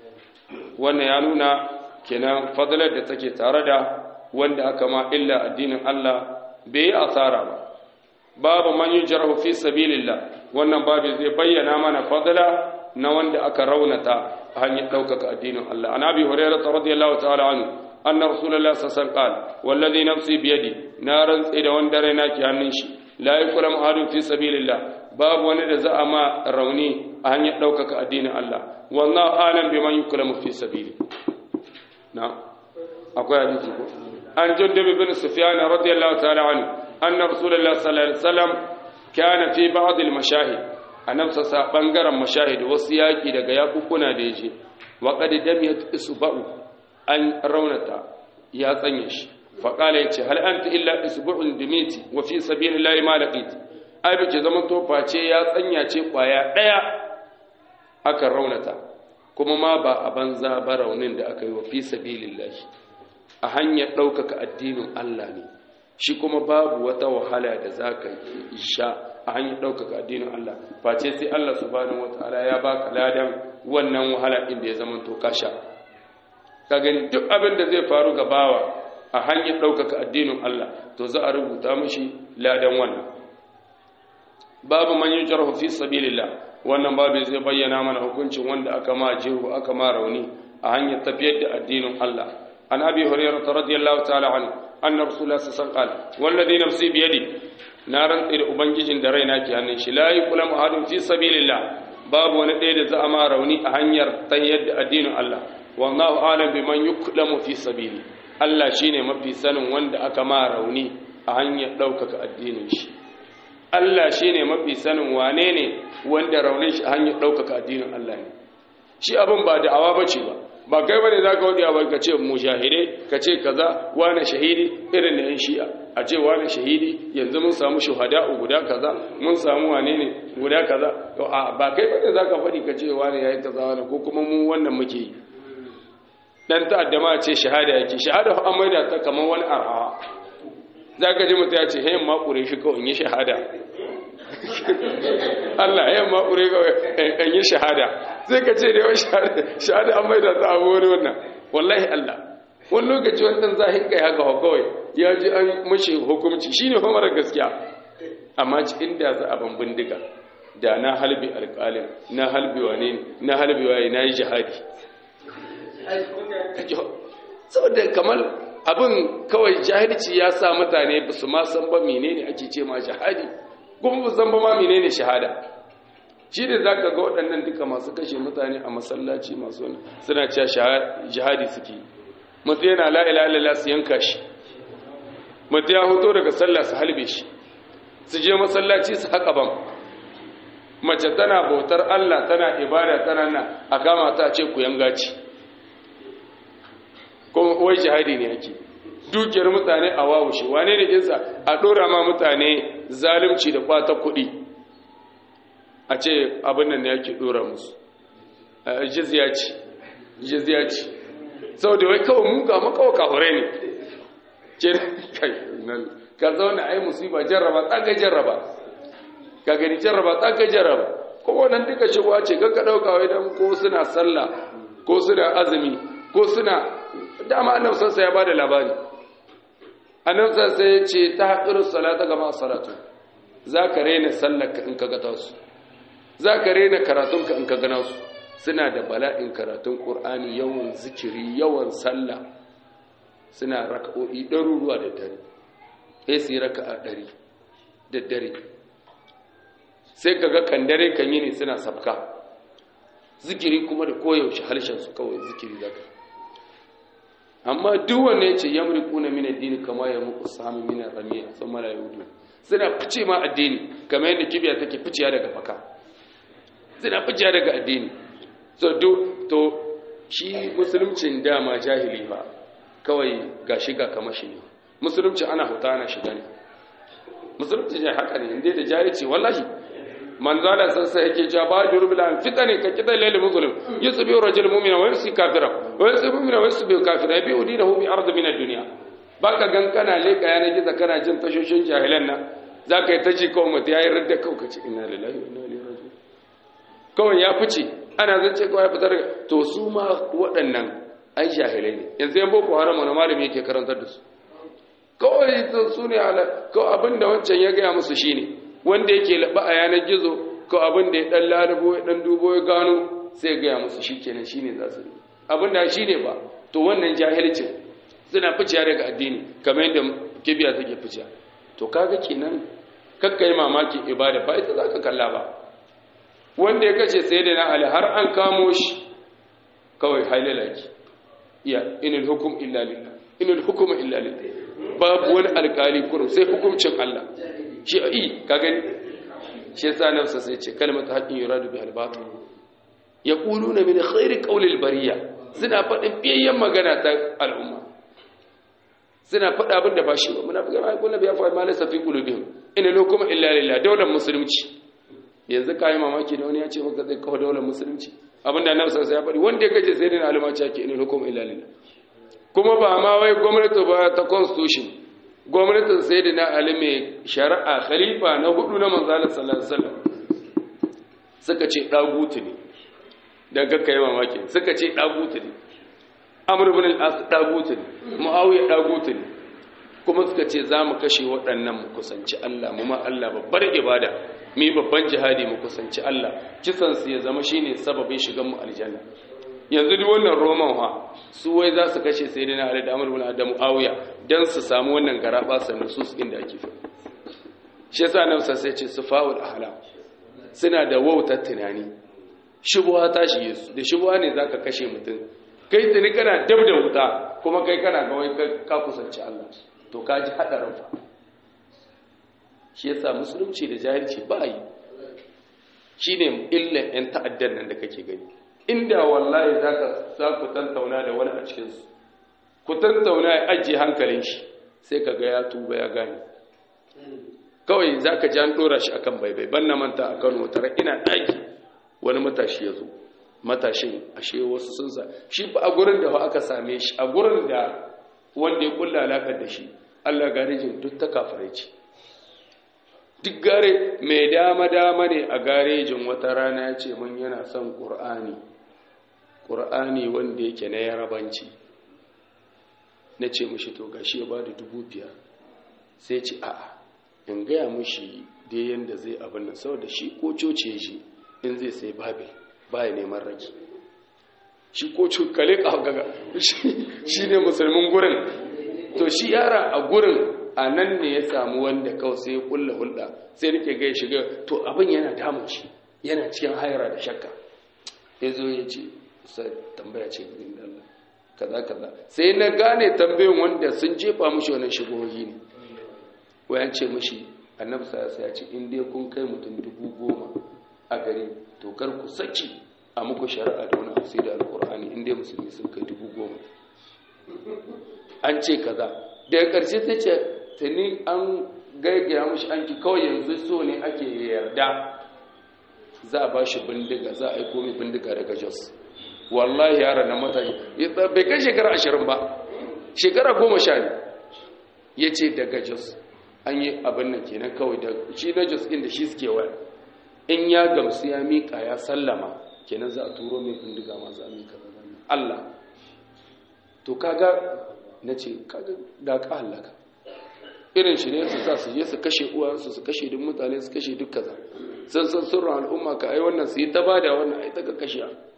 S1: wannan ya nuna kenan fadalar da take tare da wanda aka ma illa addinin Allah bai yi asara ba babu man yujrahu fi sabilillah wannan babu zai bayyana mana fadala na wanda aka raunata a hanyar ɗaukaka addinin Allah an abi hurairah radiyallahu ta'ala anhu anna rasulullahi sallallahu alaihi wasallam qala wallazi nafsi biyadi na rantsi da wanda raina ke hannun shi la yakram ahadun fi sabilillah babu wani da za a ma rauni a hanyar ɗaukaka addinin Allah wallahu alam biman yukramu fi sabili na akwai hadisi ko an jundub bin sufyan radiyallahu ta'ala anhu anna rasulullahi sallallahu alaihi wasallam kana fi ba'd al-mashahid annabsa sa bangaren mashahid wasu yaki daga yakukuna da yaje wa qad damiyat isba'u an raunata ya tsanye shi fa qala yace hal anta illa isbu'un dimiti wa fi sabilillahi ma laqit ai bace zaman to face ya tsanya ce kwaya daya aka raunata kuma ma ba a banza ba raunin da aka yi wa fi sabilillahi a hanyar ɗaukaka addinin Allah ne shi kuma babu wata wahala da za ka sha a hanyar ɗaukaka addinin Allah face sai Allah subhanahu wataala ya baka ladan wannan wahala ɗin da ya zama to ka sha ka gani duk abin da zai faru ga bawa a hanyar ɗaukaka addinin Allah to za a rubuta mishi ladan wannan babu man yujrahu fi sabilillah wannan babu zai bayyana mana hukuncin wanda aka ma jihu aka ma rauni a hanyar tafiyar da addinin Allah an abi hurairah radiyallahu ta'ala anhu anna rasulullah sallallahu alaihi wasallam wallazi nafsi bi yadi na rantsi da ubangijin da raina ke hannun shi la yuqlam ahadun fi sabilillah babu wani ɗaya da za a ma rauni a hanyar tafiyar da addinin Allah wallahu alam biman yuqlamu fi sabili Allah shine mafi sanin wanda aka ma rauni a hanyar ɗaukaka addinin shi Allah shi ne mafi sanin wane ne wanda raunin shi hanyar ɗaukaka addinin Allah ne shi abin ba da'awa ba ce ba ba kai ba ne za ka waɗi abin ka ce mushahide ka ce kaza wane shahidi irin da yan shi'a a ce wane shahidi yanzu mun samu shuhada'u guda kaza mun samu wane ne guda kaza ba kai ba ne za ka faɗi ka ce wane ya yi kaza wane ko kuma mu wannan muke yi dan ta'adda ma ce shahada yake shahada an maida ta kamar wani arha za ka ji mutu ya ce hayan makure shi kawai in yi shahada Allah hayan makure kawai in yi shahada sai ka ce da yawan shahada an maida ta abu wani wannan wallahi Allah wani lokaci wannan zahin kai haka kawai ya ji an mashi hukumci shi ne mara gaskiya amma ci inda za a ban bindiga da na halbi alƙalin na halbi wane na halbi waye na yi jihadi saboda kamar abin kawai jahilci ya sa mutane ba su ma san ba menene ake ce ma jihadi kuma ba san ba ma menene shahada shi ne za ka ga waɗannan duka masu kashe mutane a masallaci masu wani suna cewa jihadi suke mutu yana la'ila lalala su yanka shi mutu ya hoto daga sallah su halbe shi su je masallaci su haƙa ban mace tana bautar allah tana ibada tana na a kama ta ce ku yanga ci kuma wai jihadi ne ake dukiyar mutane a wawushe wane ne kinsa a ɗora ma mutane zalunci da kwata kuɗi a ce abin nan ne yake ɗora musu jizya ce jizya ce sau da wai kawai muka makawa kahure ne ce kai nan ka zauna ai musiba jarraba tsaga jarraba ka gani jarraba tsaga jarraba kuma nan duka shigowa ce ka ɗauka wai don ko suna sallah ko suna azumi ko suna dama annabi sassa ya bada labari annabi sassa ya ce ta haƙirin salata gama salatu za ka rena sallarka in ka gata su za ka rena karatunka in ka gana su suna da bala'in karatun ƙur'ani yawan zikiri yawan sallah suna raka'o'i ɗaruruwa da dare sai su yi raka'a ɗari da dare sai ka ga kan dare kan yi ne suna sabka zikiri kuma da koyaushe harshensu kawai zikiri za ka amma duk wanda ya ce yamriku na min addini kama ya muku sami min ramiya sun mala yahudu suna fice ma addini kamar yadda kibiya take ficiya daga faka suna ficiya daga addini so do to shi musuluncin dama jahili ba kawai ga shiga kamar shi ne musulunci ana huta ana shiga ne musulunci ya haka ne inda da jahilci wallahi manzala sassa yake ja ba da rubula fitani ka kidan lail muslim yusbi rajul mu'mina wa yusi kafira wa yusi mu'mina wa yusi kafira bi udinahu bi ard min ad-dunya baka gan kana leka yana giza kana jin tashoshin jahilan nan zaka yi ta ji kawai mutu yayi radda kawai kace inna lillahi wa inna ilaihi raji'un kawai ya fice ana zance kawai ya fitar to su ma waɗannan ai jahilai ne yanzu yan boko haram wani malami yake karantar da su kawai su ne kawai abinda wancan ya gaya musu shine wanda yake laba a yanar gizo ko abin da ya dan lalubo ya dan dubo ya gano sai gaya musu shikenan shine za su abin da shine ba to wannan jahilcin suna ficiya daga addini kamar yadda kibiya take ficiya to kaga kenan kakka yi mamaki ibada ba ita zaka kalla ba wanda ya kace sayyidina ali har an kamo shi kawai hailalaki iya inal hukum illa lillah inal hukuma illa lillah babu wani alkali kurum sai hukuncin Allah shi a yi ka gani shi yasa nafsa sai ce kalmata haƙin yuradu bi albatil ya ƙulu na min khairi ƙaulil bariya suna faɗin biyayyen magana ta al'umma suna faɗa abin da ba shi ba muna fi gama haƙun biya fa malai safi ƙulubin ina lokuma illa lillah daular musulunci yanzu kayi mamaki da wani ya ce maka zai kawo daular musulunci abin da nafsa sai ya faɗi wanda ya gaje sai dai na alumaci ake ina lokuma illa lillah kuma ba ma wai gwamnati ba ta constitution gwamnatin sai da na ali mai shari'a khalifa na hudu na manzalar sallallahu suka ce ɗagutu ne don kakka yi mamaki suka ce ɗagutu ne amur bin al'as ɗagutu ne ma'auya ɗagutu ne kuma suka ce za mu kashe waɗannan mu kusanci Allah mu ma Allah babbar ibada mu yi babban jihadi mu kusanci Allah kisansu ya zama shine sababin shigan mu aljanna yanzu duk wannan roman ha su wai za su kashe sai dai na ali da amur bin adamu awiya don su samu wannan garaba sannan su su inda ake fi shi yasa nan sai ce su fa'ul ahlam suna da wautar tunani shubuha ta shi su da shubuha ne zaka kashe mutum kai tuni kana dab da wuta kuma kai kana ga wai ka kusanci Allah to ka ji hadarin fa shi yasa musulunci da jahilci ba yi shine illan yan ta'addan nan da kake gani inda wallahi za ka za ku tantauna da wani a cikinsu ku tantauna ya ajiye hankalin shi sai ka ga ya tuba ya gane kawai za ka ji an ɗora shi akan baibai ban na manta a kano tare ina ɗaki wani matashi ya zo matashin ashe wasu sun sa shi ba a gurin da aka same shi a gurin da wanda ya kulla alaƙar da shi allah garejin duk ta kafirai ce duk gare mai dama-dama ne a garejin wata rana ya ce mun yana son ƙur'ani ƙur'ani wanda yake na yarabanci na ce mushi to gashi ya ba da dubu biyar sai ce a'a in gaya mushi dai yadda zai abin nan saboda shi ko coci shi in zai sai babil ba ya neman rage shi ko cukale gaga shi ne musulmin gurin to shi yara a gurin a nan ne ya samu wanda kawai sai ya kulla hulɗa sai nake ga ya shiga to abin yana damun shi yana cikin haira da shakka ya zo ya ce sai tambaya ce gurin Allah kaza kaza sai na gane tambayin wanda sun jefa mushi wannan shigohi ne wayan ce mushi annabi sai ya ce in dai kun kai mutum dubu goma a gari to kar ku saki a muku shari'a da wani sai da alkur'ani in dai musulmi sun kai dubu goma an ce kaza daga ƙarshe ta ce tuni an gaigaya mushi an ki kawai yanzu so ne ake yarda za a ba shi bindiga za a aiko mai bindiga daga jos wallahi yaran na matashi bai kai shekara ashirin ba shekara goma sha ne ya ce daga jos an yi abin nan kenan kawai da shi na jos ɗin da shi suke waya in ya gamsu ya miƙa ya sallama kenan za a turo mai bindiga ma za a miƙa Allah to kaga na ce kaga da ka halaka irin shi ne su sa su je su kashe uwansu su kashe duk mutane su kashe duk kaza sun san sirrin al'umma ka ai wannan su yi ta bada wannan ai ta ka kashe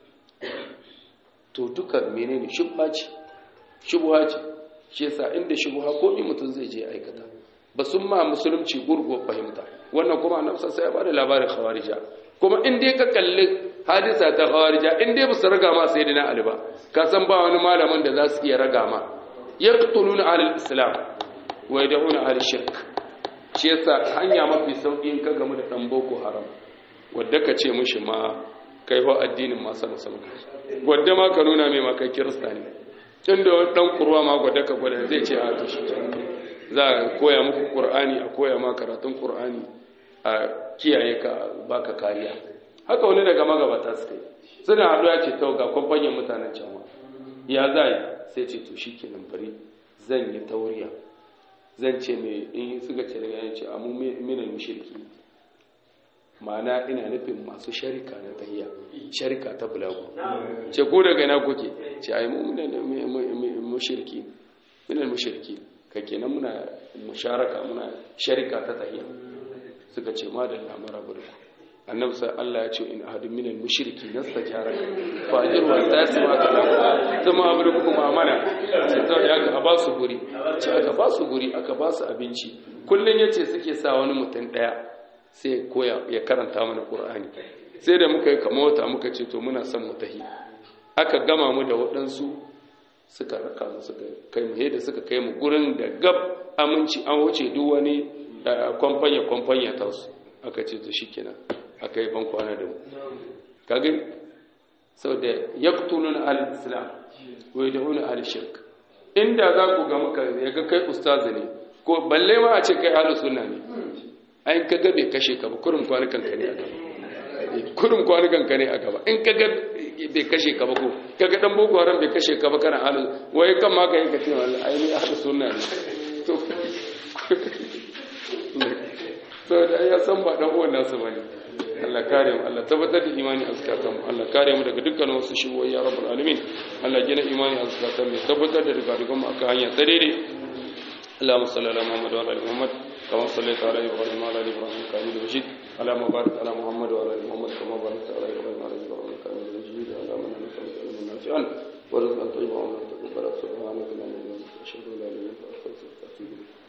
S1: to duka menene shubha ce shubha ce shi yasa inda shubha ko in mutum zai je aikata ba sun ma musulunci gurguwar fahimta wannan kuma annabi sai ya bada labarin khawarija kuma in dai ka kalli hadisa ta khawarija in dai ba su raga ma sayyidina ali ba ka san ba wani malamin da za su iya raga ma yaqtuluna ahlul islam wa yad'una ahlul shirk shi yasa hanya mafi sauki in ka gamu da dan boko haram wanda ka ce mishi ma kai ho addinin ma sama sama wadda ma ka nuna mai ma kai kirista ne inda wani dan kurwa ma gwada ka gwada zai ce a to shi za a koya muku qur'ani a koya ma karatun qur'ani a kiyaye ka baka kariya haka wani daga magabata suka yi suna haɗu ya ce ta ga kwamfanyin mutanen can ya za yi sai ce to shi kenan bari zan yi tauriya zan ce mai in suka ce daga yanci a minan mushirki ma'ana ina nufin masu sharika na tahiya sharika ta bulagu ce ko daga ina kuke ce ai mu minan mushirki minan mushirki ka kenan muna musharaka muna sharika ta tahiya suka ce ma da lamara burku annabi sai Allah ya ce in ahadun minal mushriki nastajaraka fa ajru wa tasma ka zama abu da kuma amana sai to ya ga ba su guri ce aka ba su guri aka ba su abinci kullun yace suke sa wani mutum daya sai koya ya karanta mana qur'ani sai da muka yi kamota muka ce to muna son mutahi aka gama mu da waɗansu suka raka mu suka kai mu da suka kai mu gurin da gab aminci an wuce duk wani kwamfanya kwamfanya ta su aka ce to shikenan aka yi ban kwana da mu kagin sau da ya kutulun al-islam wai da wani al-shirk inda za ku ga muka ya ga kai ustazi ne ko balle ma a ce kai ahlus sunna ne ai ka ga bai kashe ka ba kurum kwanukan ka ne a gaba kurum kwanukan ka ne a gaba in ka ga bai kashe ka ba ko ka ga dan boko haram bai kashe ka ba kana ahlus wai kan ma ka yi ka ce wallahi ai ni ahlus sunna ne to saboda ya san ba dan uwan nasu bane Allah kare mu Allah tabbatar da imani a zakatan Allah kare mu daga dukkan wasu shigoyi ya rabbul alamin Allah gina imani a zakatan mu tabbatar da daga dukkan mu aka hanya ta daidai اللهم صل على محمد وعلى ال محمد كما صليت على ابراهيم وعلى ال ابراهيم انك حميد مجيد اللهم بارك على محمد وعلى ال محمد كما باركت على ابراهيم وعلى ال ابراهيم انك حميد مجيد اللهم انا نسالك علما نافعا ورزقا طيبا وعملا تقبلا سبحانك اللهم وبحمدك اشهد ان لا اله الا انت استغفرك واتوب اليك